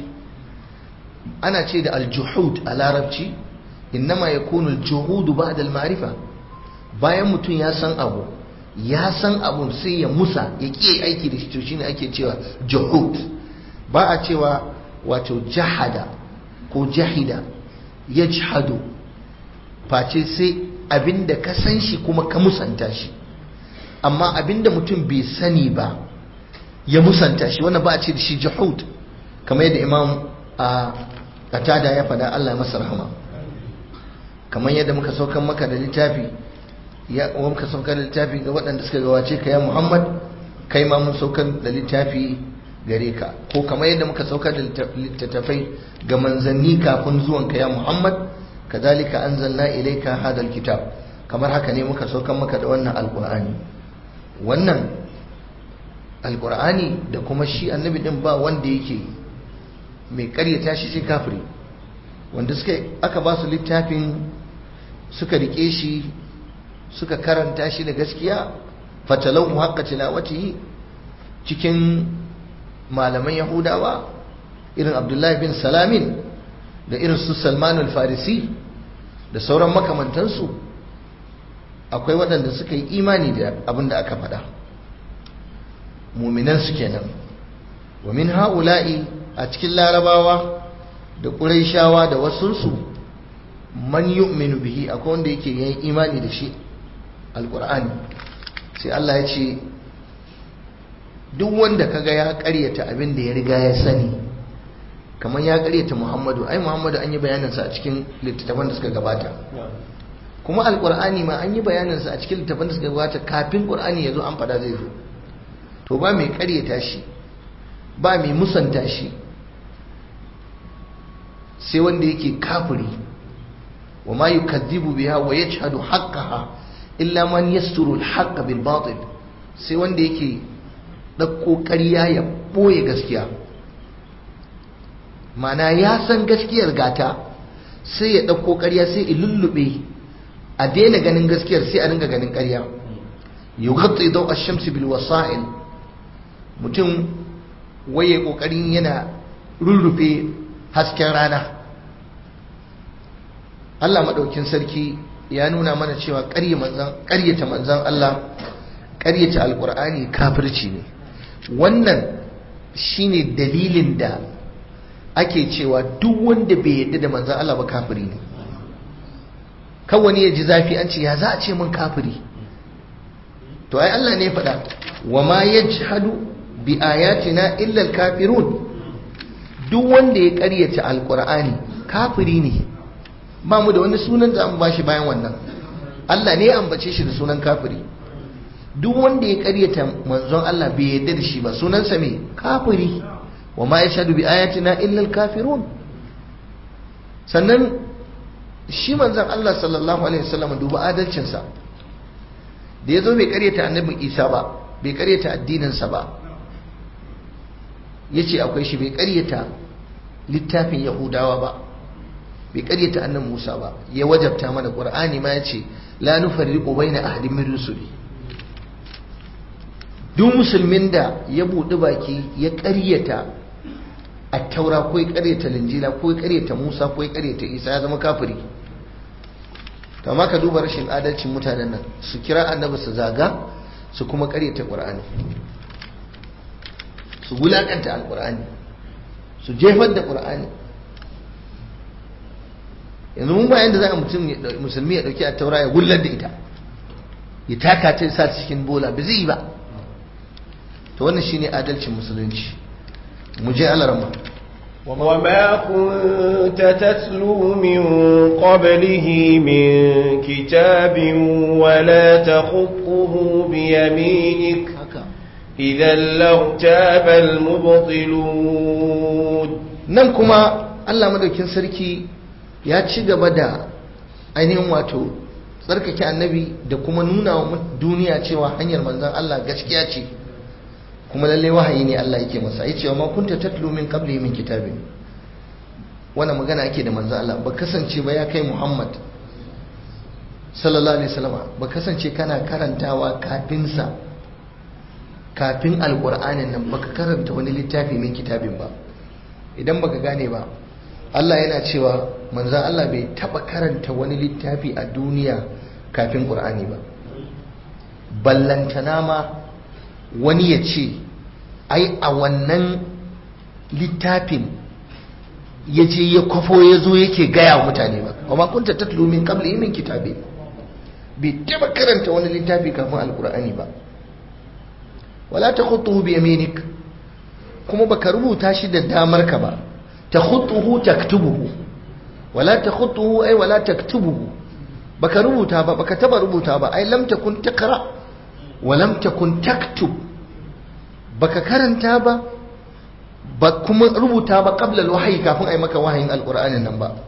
ana ce da aljuhud a larabci innama yakunu aljuhud ba'da alma'rifa bayan mutum ya san abu ya san abun sai ya musa ya ƙi aiki da shi to shine ake cewa juhud ba a cewa wato jahada ko jahida yajhadu face sai abinda ka san shi kuma ka musanta shi amma abinda mutum bai sani ba ya musanta shi wannan ba a ce da shi juhud kamar yadda imam a qatada ya faɗa Allah ya masa rahama kamar yadda muka saukan maka da littafi ya muka saukar da littafi ga waɗanda suka gawace ka ya Muhammad kai ma mun saukar da littafi gare ka ko kamar yadda muka saukar da littattafai ga manzanni kafin zuwan ka ya Muhammad kadhalika anzalna ilayka hadha alkitab kamar haka ne muka saukar maka da wannan alqur'ani wannan alqur'ani da kuma shi annabi din ba wanda yake mai karyata shi sai kafiri wanda suka aka ba su littafin suka rike shi suka karanta shi da gaskiya fatalahu haqqa tilawatihi cikin malaman yahudawa irin abdullahi bin salamin da irin su salman al-farisi da sauran makamantansu akwai waɗanda suka yi imani da abin da aka faɗa muminansu kenan wa min ha'ula'i a cikin larabawa da ƙuraishawa da wasunsu man yu'minu bihi akwai wanda yake yin imani da shi alkur'ani sai Allah ya ce duk wanda kaga ya karyata abin da ya riga ya sani kamar ya karyata Muhammadu ai Muhammadu an yi bayaninsa a cikin littattafan da suka gabata kuma alkur'ani ma an yi bayaninsa a cikin littattafan da suka gabata kafin qur'ani ya zo an fada zai zo to ba mai karyata shi ba mai musanta shi sai wanda yake kafiri wa ma yukadhibu biha wa yajhadu haqqaha illa man yasturu al-haqqa bil batil sai wanda yake ɗauko ƙarya ya ɓoye gaskiya mana ya san gaskiyar gata sai ya ɗauko ƙarya sai ya lullube a daina ganin gaskiyar sai a dinga ganin ƙarya yughatti daw ash-shamsi bil wasa'il mutum waye kokarin yana rurrufe hasken rana Allah madaukin sarki ya nuna mana cewa ƙaryata manzan Allah ƙaryata alƙur'ani kafirci ne wannan shine dalilin da ake cewa duk wanda bai yadda da manzan Allah ba kafiri ne kan wani ya ji zafi an ce ya za a ce mun kafiri to ai Allah ne faɗa wa ma yajhadu bi ayatina illa al-kafirun duk wanda ya ƙaryata alƙur'ani kafiri ne ba mu da wani sunan da an bashi bayan wannan Allah ne ya ambace shi da sunan kafiri duk wanda ya karyata manzon Allah bai yarda da shi ba sunansa me kafiri wa ma yashhadu bi ayatina illa al-kafirun sannan shi manzon Allah sallallahu alaihi wasallam duba adalcin sa da yazo bai karyata annabi Isa ba bai karyata addinin sa ba yace akwai shi bai karyata littafin Yahudawa ba bai karyata annan Musa ba ya wajabta mana Qur'ani ma yace la nufarriqu baina ahadin min rusuli duk musulmin da ya buɗi baki ya karyata at-taura ko ya karyata linjila ko ya karyata Musa ko ya karyata Isa ya zama kafiri to amma ka duba rashin adalcin mutanen nan su kira annabi su zaga su kuma karyata Qur'ani su wulakanta al-Qur'ani su jefar da Qur'ani yanzu mun bayan da za a mutum musulmi ya dauki a taura ya gullar da ita ya taka ta sa cikin bola ba zai yi ba to wannan shine adalcin musulunci mu je alarma وما كنت تتلو من قبله من كتاب ولا تخطه بيمينك إذا لارتاب المبطلون ننكما الله مدوكين سركي ya ci gaba da ainihin wato tsarkake annabi da kuma nuna wa duniya cewa hanyar manzan Allah gaskiya ce kuma lalle wahayi ne Allah yake masa ya cewa ma kunta tatlu min qabli min kitabin wannan magana ake da manzan Allah ba kasance ba ya kai Muhammad sallallahu alaihi wasallam ba kasance kana karantawa kafin sa kafin alqur'anin nan baka karanta wani littafi min kitabin ba idan baka gane ba Allah yana cewa manzan Allah bai taba karanta wani littafi a duniya kafin ƙur'ani ba ballantana ma wani ya ce ai a wannan littafin ya je ya kwafo ya zo yake gaya wa mutane ba kuma kunta tatlu min qabli min kitabe bai taba karanta wani littafi kafin alƙur'ani ba wala takhutuhu bi yaminik kuma baka rubuta shi da damar ka ba takhutuhu taktubuhu wala takhutuhu ay wala taktubuhu baka rubuta ba baka taba rubuta ba ai lam takun taqra wa lam takun taktub baka karanta ba ba kuma rubuta ba qabla alwahyi kafin ai maka wahayin alqur'anin nan ba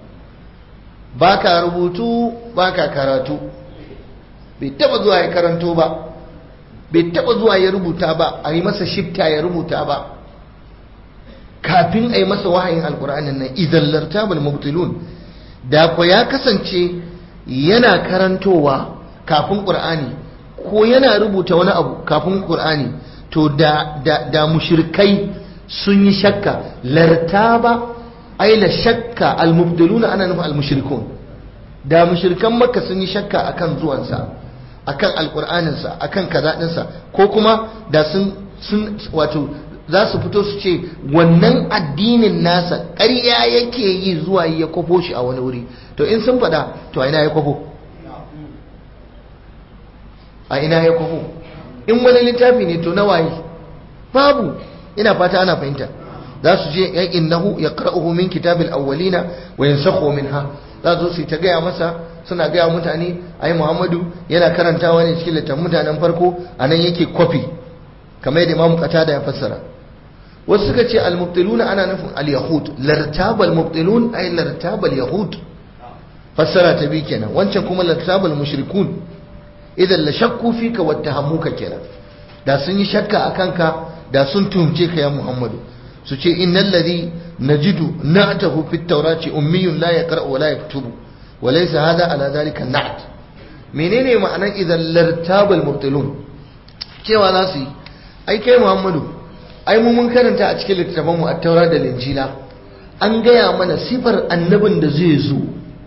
baka rubutu baka karatu bai taba zuwa ya karanto ba bai taba zuwa ya rubuta ba a yi masa shifta ya rubuta ba kafin a yi masa wahayin alkur'anin nan idan lartabal mubtilun da ko ya kasance yana karantowa kafin qur'ani ko yana rubuta wani abu kafin qur'ani to da da da mushrikai sun yi shakka lartaba ay la shakka al mubtiluna ana nufin al mushrikun da mushrikan makka sun yi shakka akan zuwansa akan alqur'aninsa akan kaza dinsa ko kuma da sun sun wato za su fito su ce wannan addinin nasa ƙarya yake yi zuwa ya kwafo shi a wani wuri to in sun faɗa to a ina ya kwafo a ina ya kwafo in wani littafi ne to na waye babu ina fata ana fahimta za su je ya innahu ya qara'uhu min kitabil awwalina wa yansakhu minha za su su ta gaya masa suna gaya mutane ai Muhammadu yana karantawa ne cikin littafin mutanen farko anan yake kwafi kamar yadda Imam Qatada ya fassara wasu suka ce al-mubtiluna ana nufin al-yahud lartabal mubtilun ay lartabal yahud fassara ta bi kenan wancan kuma lartabal mushrikun idan la shakku fika wattahamuka kenan da sun yi shakka akan ka da sun tuhumce ka ya Muhammadu su ce innal ladhi najidu na'tahu fit tawrati ummiyun la yaqra wa la yaktubu wa laysa hadha ala dhalika na'at menene ma'anan idan lartabal mubtilun cewa za su yi ai kai Muhammadu ai mu mun karanta a cikin littafin mu at-taura da linjila an gaya mana sifar annabin da zai zo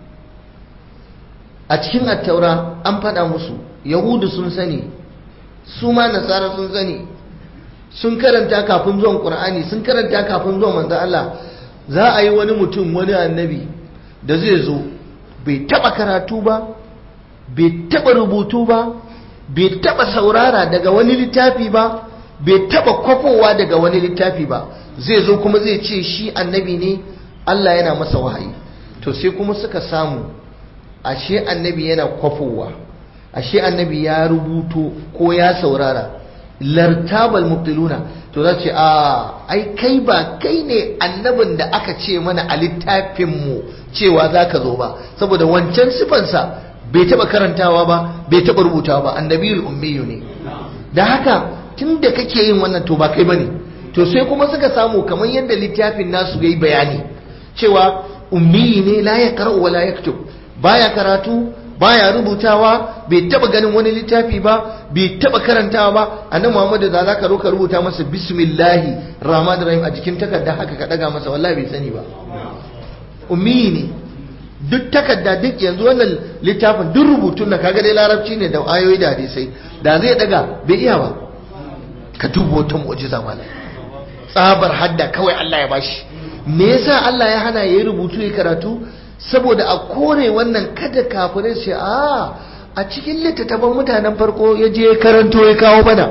a cikin at-taura an faɗa musu yahudu sun sani su ma nasara sun sani sun karanta kafin zuwan qur'ani sun karanta kafin zuwan manzo Allah za a yi wani mutum wani annabi da zai zo bai taba karatu ba bai taba rubutu ba bai taba saurara daga wani littafi ba bai taba kwafowa daga wani littafi ba zai zo kuma zai ce shi annabi ne Allah yana masa wahayi to sai kuma suka samu ashe annabi yana kwafowa ashe annabi ya rubuto ko ya saurara lartabal mubtiluna to za ce a ai kai ba kai ne annabin da aka ce mana a littafinmu cewa za ka zo ba saboda wancan sifansa bai taba karantawa ba bai taba rubutawa ba annabiyul ummiyu ne da haka tun da kake yin wannan to ba kai bane to sai kuma suka samu kamar yadda littafin nasu yayi bayani cewa ummi ne la yaqra'u wa la yaktub baya karatu baya rubutawa bai taba ganin wani littafi ba bai taba karantawa ba annabi Muhammadu da zaka roka rubuta masa bismillahi rahmanir rahim a jikin takarda haka ka daga masa wallahi bai sani ba ummi ne duk takarda duk yanzu wannan littafin duk rubutun na kaga dai larabci ne da ayoyi da hadisai da zai daga bai iya ba ka duba wata mu'jiza malam tsabar hadda kawai Allah ya bashi me yasa Allah ya hana yayi rubutu ya karatu saboda a kore wannan kada kafirai su a a cikin littattafan mutanen farko ya je karanto ya kawo bana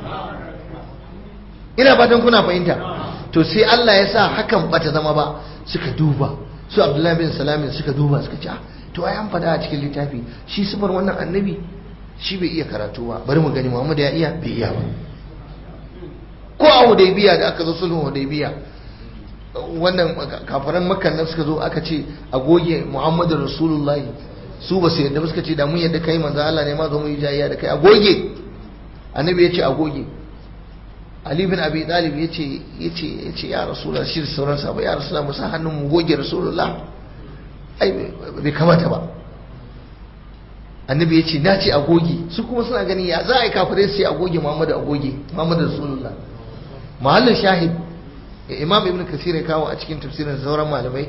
ina fatan kuna fahimta to sai Allah ya sa hakan bata zama ba suka duba su Abdullahi bin Salamin suka duba suka ce to ai an fada a cikin littafi shi sifar wannan annabi shi bai iya karatu ba bari mu gani Muhammad ya iya bai iya ba ko a Hudaybiya da aka zo sulhun Hudaybiya wannan kafaran makan nan suka zo aka ce a goge muhammadu rasulullahi su ba su yadda suka ce da mun yadda kai manzo Allah ne ma zo mu yi jayayya da kai a goge annabi ya ce a goge ali bin abi talib ya ce ya ce ya ce ya rasulullah shi da sauran sahabbai ya rasulullah mu sa hannun mu goge rasulullah ai bai kamata ba annabi ya ce na ce a goge su kuma suna ganin ya za a yi kafirai sai a goge muhammadu a goge muhammadu rasulullah mahallin shahid imam ibn kasir ya kawo a cikin tafsirin sauran malamai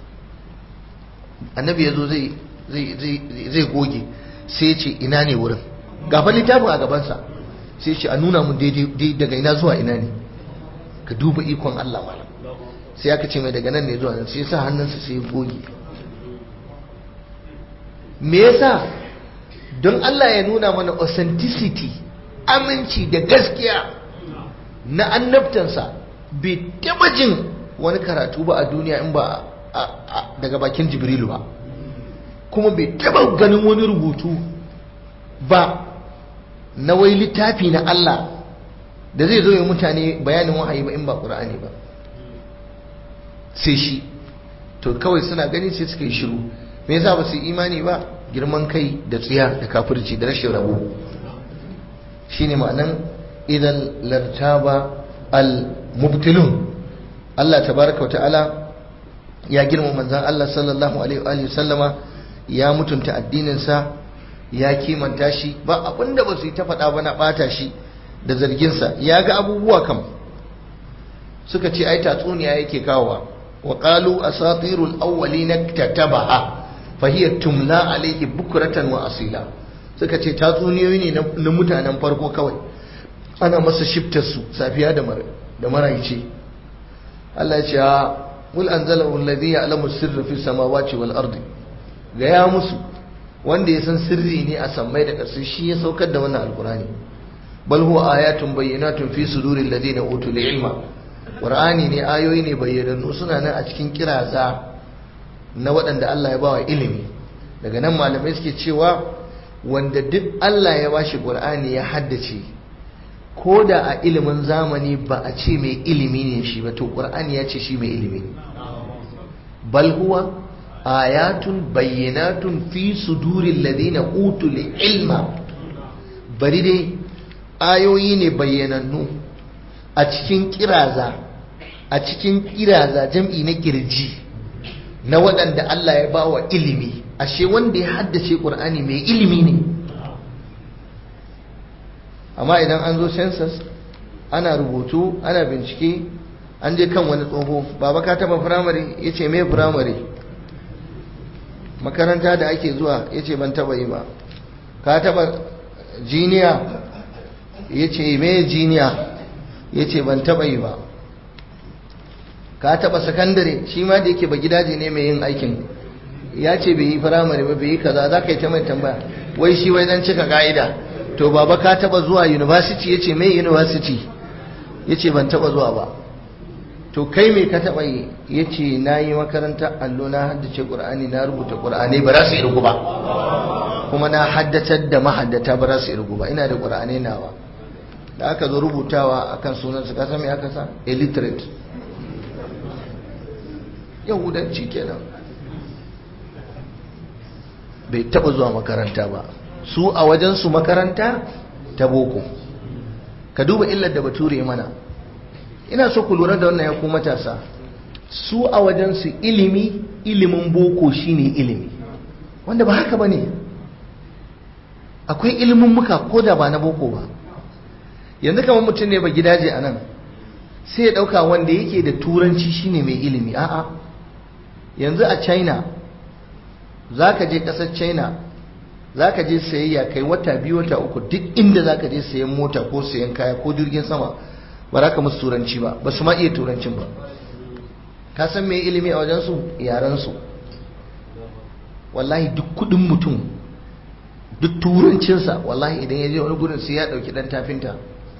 annabi ya zo zai goge sai ya ce ina ne wurin gafa littafin a gabansa sai ya ce a nuna mun daidai daga ina zuwa ina ne ka duba ikon Allah malam sai aka ce mai daga nan ne zuwa nan sai ya sa hannunsa sai ya goge me yasa don Allah ya nuna mana authenticity aminci da gaskiya na annabtansa bai taba jin wani karatu ba a duniya in ba daga bakin jibrilu ba kuma bai taba ganin wani rubutu ba na wai littafi na Allah da zai zo ya mutane bayanin wahayi ba in ba ƙura'ani ba sai shi to kawai suna gani sai suka yi shiru me yasa ba su imani ba girman kai da tsiya da kafirci da rashin rabo shine ma'anan idan lartaba al-mubtilun Allah tabaraka ta'ala ya girma manzan Allah sallallahu alaihi wa sallama ya mutunta addininsa ya kimanta shi ba abinda ba su yi ta faɗa ba na ɓata shi da zarginsa ya ga abubuwa kam suka ce ai tatsuniya yake kawowa wa qalu asatirul awwalin tatabaha fa hiya tumla alayhi bukratan wa asila suka ce tatsuniyoyi ne na mutanen farko kawai ana masa shiftar su safiya da da maraice Allah ya ce ha mul anzalahu alladhi ya'lamu sirra fi samawati wal ardi ga ya musu wanda ya san sirri ne a sammai da ƙasa shi ya saukar da wannan alqurani bal huwa ayatun bayyinatun fi suduril ladina utul ilma qur'ani ne ayoyi ne bayyanannu suna nan a cikin kiraza na waɗanda Allah ya bawa ilimi daga nan malamai suke cewa wanda duk Allah ya bashi qur'ani ya haddace ko da a ilimin zamani ba a ce mai ilimi ne shi ba to ƙur'ani ya ce shi mai ilimi ne bal huwa ayatun bayyanatun fi sudurin ladina utul ilma bari dai ayoyi ne bayyanannu a cikin kiraza a cikin kiraza jam'i na kirji na waɗanda Allah ya bawa ilimi ashe wanda ya haddace ƙur'ani mai ilimi ne amma idan an zo census ana rubutu ana bincike an je kan wani tsoho baba ka taba firamare ya ce me firamare makaranta da ake zuwa ya ce ban taba yi ba ka taba jiniya ya ce me jiniya ya ce ban taba yi ba ka taba sakandare shi ma da yake ba gidaje ne mai yin aikin ya ce bai yi firamare ba bai yi kaza za ka yi ta mai tambaya wai shi wai dan cika ka'ida to baba ka taba zuwa university ya ce mai university ya ce ban taba zuwa ba to kai me ka taba yi ya ce na yi makaranta allo na haddace ƙur'ani na rubuta ƙur'ani ba za su irgu ba kuma na haddatar da mahaddata ba za su irgu ba ina da ƙur'ani nawa da aka zo rubutawa akan sunan su kasa me aka sa illiterate yahudanci kenan bai taba zuwa makaranta ba su a wajensu makaranta ta boko ka duba illar da bature mana ina so ku lura da wannan ya ku matasa su a wajensu ilimi ilimin boko shine ilimi wanda ba haka bane akwai ilimin muka ko da ba na boko ba yanzu kamar mutum ne ba gidaje a nan sai ya dauka wanda yake da turanci shine mai ilimi a'a yanzu a china za ka je kasar china za ka je sayayya kai wata biyu wata uku duk inda za ka je sayan mota ko sayan kaya ko jirgin sama ba za ka musu turanci ba ba su ma iya turancin ba ka san me ilimi a wajensu yarensu wallahi duk kudin mutum duk turancinsa wallahi idan ya je wani gudun sai ya dauki dan tafinta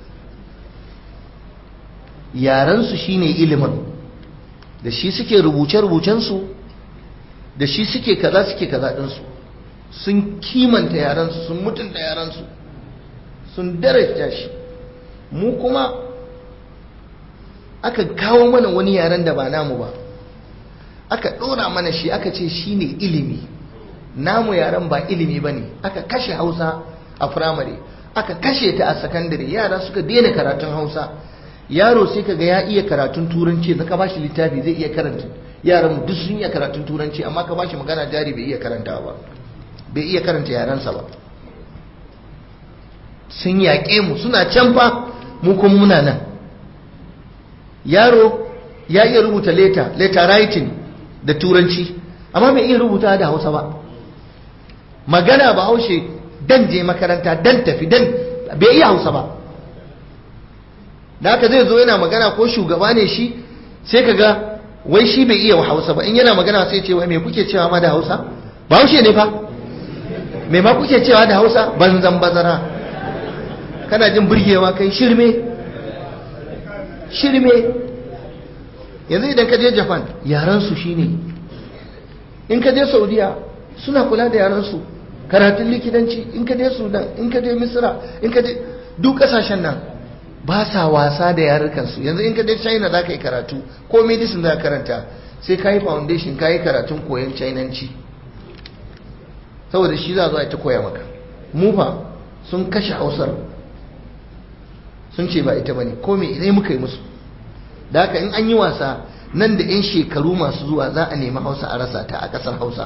yarensu shine ilimin da shi suke rubuce-rubucensu da shi suke kaza suke kaza ɗinsu sun kimanta yaransu sun mutunta yaransu sun darajta shi mu kuma aka kawo mana wani yaren da ba namu ba aka ɗora mana shi aka ce shi ne ilimi namu yaren ba ilimi ba ne aka kashe hausa a firamare aka kashe ta a sakandare yara suka daina karatun hausa yaro sai ka ga ya iya karatun turanci da ka bashi littafi zai iya karanta yaran duk sun iya karatun turanci amma ka bashi magana jari bai iya karanta ba bai iya karanta yarensa ba sun yaƙe mu suna can fa mu kuma muna nan yaro ya iya rubuta leta leta writing da turanci amma bai iya rubuta da hausa ba magana ba haushe dan je makaranta dan tafi dan bai iya hausa ba da haka zai zo yana magana ko shugaba ne shi sai ka ga wai shi bai iya hausa ba in yana magana sai ce wai me kuke cewa ma da hausa ba haushe ne fa me ma kuke cewa da hausa banzan bazara kana jin burgewa kai shirme shirme yanzu idan ka je japan yaransu shine in ka je saudiya suna kula da yaransu karatun likitanci in ka je sudan in ka je misira in ka je duk kasashen nan ba sa wasa da yarukansu yanzu in ka je china za ka yi karatu ko medicine za ka karanta sai ka yi foundation ka yi karatun koyon chinanci saboda shi za a ta koya maka mufa sun kashe hausar sun ce ba ita bane ko me ne muka yi musu da haka in an yi wasa nan da 'yan shekaru masu zuwa za a nemi hausa a rasa ta a ƙasar hausa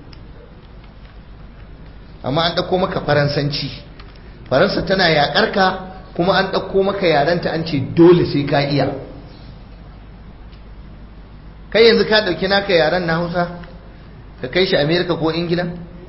amma an ɗauko maka faransanci faransa tana yaƙar ka kuma an ɗauko maka yarenta an ce dole sai ka iya kai yanzu ka ɗauki naka yaren na hausa ka kai shi amerika ko ingila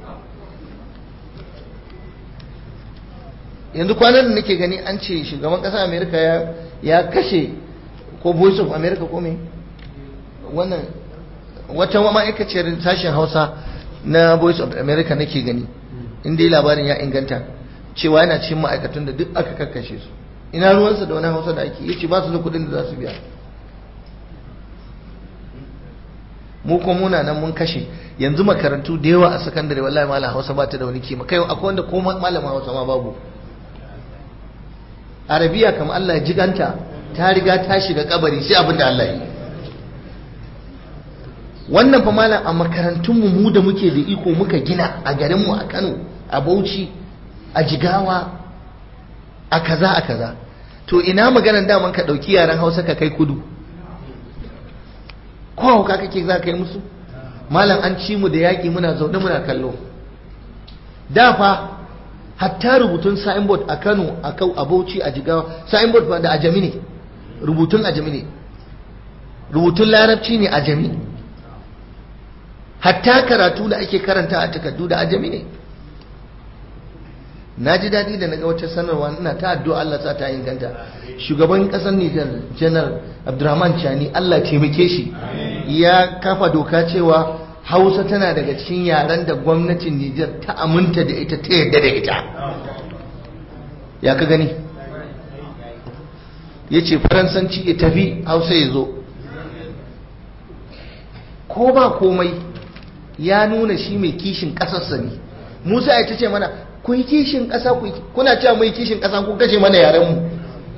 yanzu kwanan da nake gani an ce shugaban ƙasar amerika ya kashe ko voice of america ko me wannan wata ma'aikaciyar sashen hausa na voice of america nake gani inda yi labarin ya inganta cewa yana cikin ma'aikatan da duk aka kakkashe su ina ruwansa da wani hausa da ake yace ba su da kudin da za su biya mu kuma muna nan mun kashe yanzu makarantu da yawa a sakandare wallahi malam hausa ba ta da wani kima kai akwai wanda ko malamin hausa ma babu arabiya kamar Allah ya jiganta ta riga ta shiga kabari sai abin da Allah yi wannan fa malam a makarantunmu mu da muke da iko muka gina a garinmu a Kano a Bauchi a Jigawa a kaza a kaza to ina maganan daman ka ɗauki yaren Hausa ka kai kudu ko hauka kake za ka yi musu malam an ci mu da yaƙi muna zaune muna kallo da fa hatta rubutun signboard a Kano a Kau a Bauchi a Jigawa signboard ba da ajami ne rubutun ajami ne rubutun larabci ne ajami hatta karatu da ake karanta a takardu da ajami ne na ji daɗi da naga wata sanarwa ina ta addu'a Allah sa ta inganta shugaban ƙasar Nijar janar Abdurrahman Chani Allah taimake shi ya kafa doka cewa Hausa tana daga cikin yaren da gwamnatin Nijar ta aminta da ita ta yarda da ita ya ka gani ya ce faransanci ya tafi Hausa ya zo ko ba komai ya nuna shi mai kishin ƙasarsa ne Musa ya ta ce mana ku yi kishin ƙasa ku kuna cewa mu yi kishin ƙasa kun kashe mana yarenmu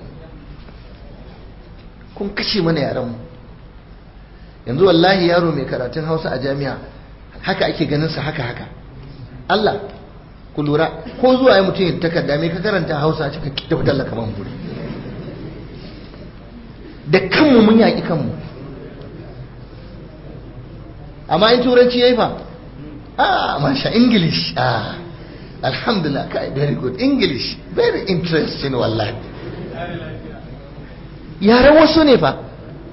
kun kashe mana yarenmu yanzu wallahi yaro mai karatun hausa a jami'a haka ake ganin sa haka haka Allah ku lura ko zuwa ya mutum ya takarda mai ka karanta hausa cika da fitar da kaman buri da kanmu mun yaƙi kanmu amma in turanci ya yi fa ah masha english ah alhamdulillah kai very good english very interesting wallahi yaren wasu ne fa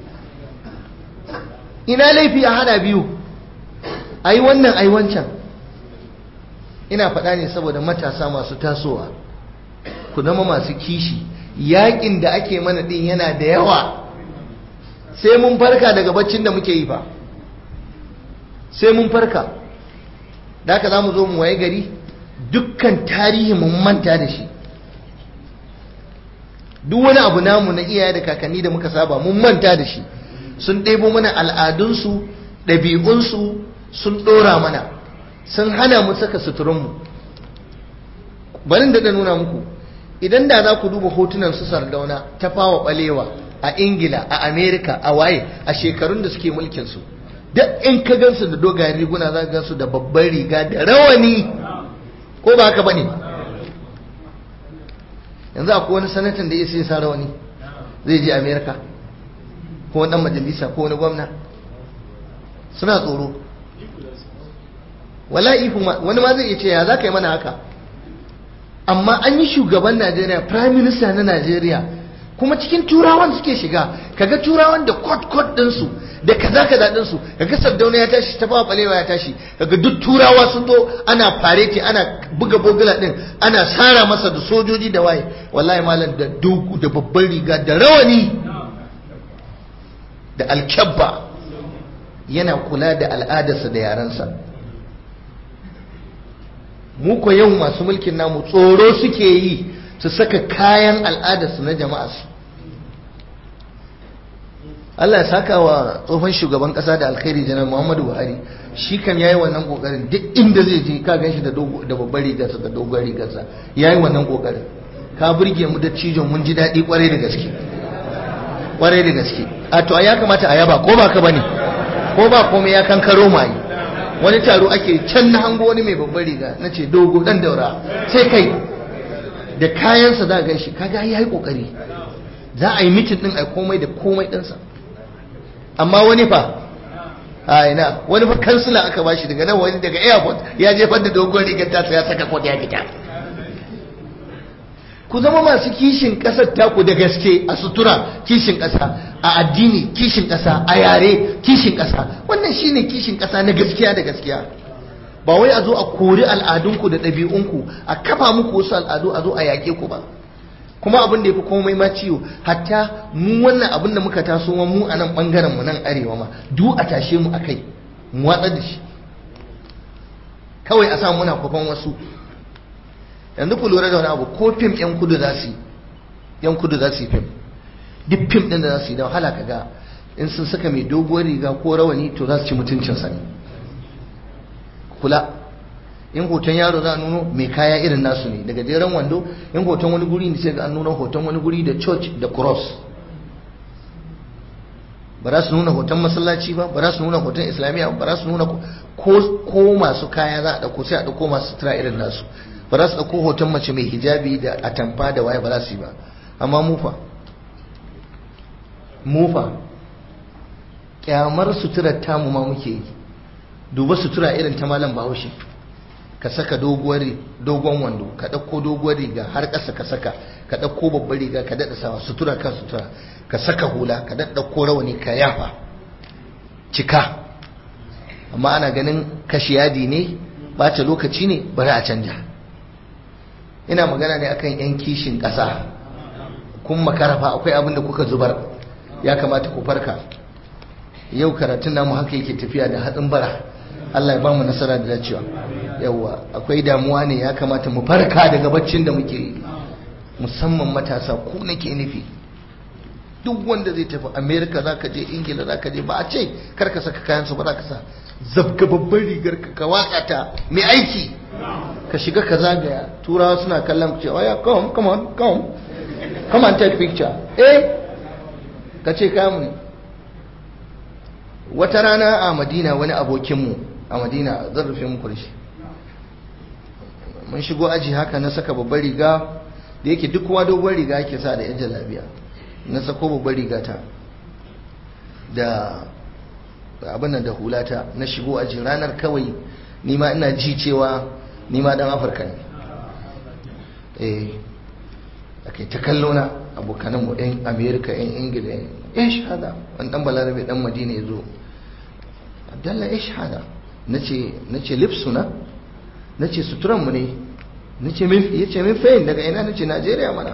ina laifi a hada biyu a yi wannan a yi wancan ina faɗa ne saboda matasa masu tasowa ku zama masu kishi yakin da ake mana ɗin yana da yawa sai mun farka daga baccin da muke yi fa sai mun farka da haka za mu zo mu waye gari dukkan tarihi mun manta da shi duk wani abu namu na iyaye da kakanni da muka saba mun manta da shi sun ɗebo mana al'adunsu ɗabi'unsu sun ɗora mana sun hana mu saka suturunmu barin da nuna muku idan da za ku duba hotunan su sardauna ta fawa ɓalewa a ingila a amerika a waye a shekarun da suke mulkinsu duk in ka gansu da dogayen riguna za ka gansu da babban riga da rawani ko ba haka bane yanzu akwai wani sanatan da ya sai sa rawani zai je amerika ko wani dan majalisa ko wani gwamna suna tsoro wala ihu wani ma zai iya ce ya za ka yi mana haka amma an yi shugaban najeriya prime minister na najeriya kuma cikin turawan suke shiga kaga turawan da kot kot ɗinsu da kaza kaza ɗinsu kaga sardauna ya tashi ta fawa balewa ya tashi kaga duk turawa sun zo ana fareti ana buga bogula ɗin ana sara masa da sojoji da waye wallahi malam da dogu da babban riga da rawani da alkyabba yana kula da al'adarsa da yarensa mu ko yau masu mulkin namu tsoro suke yi su saka kayan al'adarsu na jama'arsu Allah ya saka wa tsohon shugaban kasa da alkhairi janar Muhammadu Buhari shi kan yayi wannan kokarin duk inda zai je ka ganshi da da babbar rigarsa da dogon rigarsa yayi wannan kokarin ka burge mu da cijon mun ji daɗi kwarai da gaske kwarai da gaske a to ya kamata a yaba ko ba ka bane ko ba komai ya kankaro mai wani taro ake can na hango wani mai babbar riga nace dogo dan daura sai kai da kayansa za a gan shi kaga ya yi kokari za a yi mitin din a komai da komai ɗinsa amma wani fa a ina wani fa kansila aka bashi daga nan wani daga airport ya jefar da dogon rigar tasa ya saka kwat ya fita ku zama masu kishin ƙasar taku da gaske a sutura kishin ƙasa a addini kishin ƙasa a yare kishin ƙasa wannan shine kishin ƙasa na gaskiya da gaskiya ba wai a zo a kori al'adunku da ɗabi'unku a kafa muku wasu al'adu a zo a yaƙe ku ba kuma abin da ya fi komai ma ciwo hatta mu wannan abin da muka taso mu a nan ɓangaren mu nan arewa ma duk a tashe mu a kai mu watsar da shi kawai a sa muna kwafan wasu yanzu ku lura da wani abu ko fim yan kudu za su yi yan kudu za su yi fim duk fim ɗin da za su yi da wahala ka ga in sun saka mai doguwar riga ko rawani to za su ci mutuncinsa ne kula in hoton yaro za a nuno mai kaya irin nasu ne daga jeren wando in hoton wani guri ne sai ga an nuna hoton wani guri da church da cross ba za su nuna hoton masallaci ba ba za su nuna hoton islamiyya ba za su nuna ko masu kaya za a ɗauko sai a ɗauko masu sutura irin nasu ba za su ɗauko hoton mace mai hijabi da atamfa da waye ba za su yi ba amma mufa mufa kyamar suturar tamu ma muke yi duba sutura irin ta malam bahaushe ka saka dogon wando ka ɗauko doguwar riga har ƙasa ka saka ka ɗauko babbar riga ka daɗa sawa sutura kan sutura ka saka hula ka ɗauko rawani ka yafa cika amma ana ganin kashi yadi ne bata lokaci ne bari a canja ina magana ne akan yan kishin ƙasa kun makarafa akwai abin da kuka zubar ya kamata ku farka yau karatun namu haka yake tafiya da hatsin bara Allah ya bamu nasara da dacewa yawa akwai damuwa ne ya kamata mu farka daga baccin da muke yi musamman matasa ku nake nufi duk wanda zai tafi america za ka je ingila za ka je ba a ce kar ka saka kayansu ba za ka sa zabga babban rigar ka ka watsa ta mai aiki ka shiga ka zagaya turawa suna kallon ku ce oh yeah come come on come come and take picture eh ka ce kamu ne wata rana a madina wani abokinmu a madina zan rufe muku da shi mun shigo aji haka na saka babbar riga da yake duk kowa dogon riga yake sa da yan jalabiya na sako babbar riga ta da abin da hulata na shigo aji ranar kawai nima ina ji cewa nima dan afirka ne eh ake ta kallo na abokanan mu yan amerika yan ingila yan shahada wani dan balarabe dan madina ya zo abdalla ya shahada na ce lipsuna na ce suturanmu ne ya ce min fayin daga ina na ce najeriya mana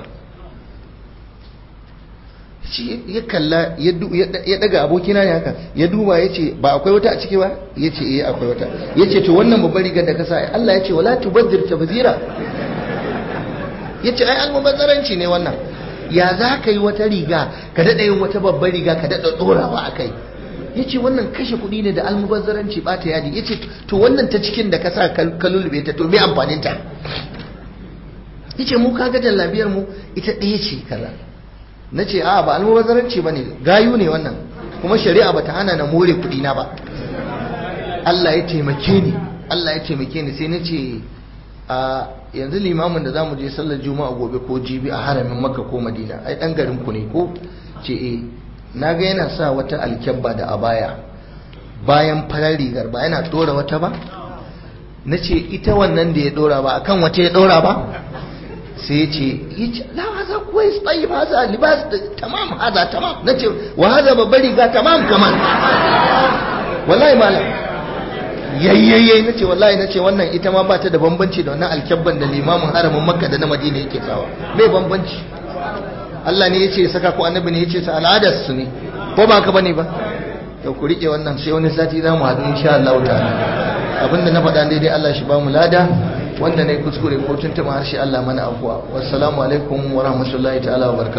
shi ya kalla ya daga abokina ne haka ya duba ya ce ba akwai wata a ciki ba ya ce iya akwai wata ya ce to wannan babbar rigar da ka sa Allah ya ce wala tubaddir tabzira ya ce ai almubazzaranci ne wannan ya za ka yi wata riga ka daɗa yin wata babbar riga ka daɗa ɗorawa a kai ya ce wannan kashe kuɗi ne da almubazzaranci ɓata yadi ya ce to wannan ta cikin da ka sa ka lulube ta to me amfaninta ya ce mu kaga jallabiyar mu ita ɗaya ce kaza na ce a ba almubazzaranci ba ne gayu ne wannan kuma shari'a ba ta hana na more kuɗi na ba Allah ya taimake ni Allah ya taimake ni sai na ce a yanzu limamin da zamu je sallar juma'a gobe ko jibi a haramin makka ko madina ai dan garin ku ne ko ce eh na ga yana sa wata alkyabba da abaya bayan farar rigar ba yana dora wata ba na ce ita wannan da ya dora ba akan wata ya dora ba sai ya ce la haza kuwais tayyib haza libas tamam haza tamam na ce wa haza babbar riga tamam kaman wallahi malam yayyayye na ce wallahi na ce wannan ita ma ba ta da bambanci da wannan alkyabban da limamin haramin makka da na madina yake sawa mai bambanci Allah ne ya ce saka ko annabi ne ya ce sa al'adar su ne ko ba ka bane ba to ku rike wannan sai wani sati za mu haɗu insha Allah ta'ala abinda na faɗa daidai Allah shi ba mu lada wanda ne kuskure ko tuntuma harshe Allah mana afuwa wassalamu alaikum wa rahmatullahi ta'ala wa barakatuh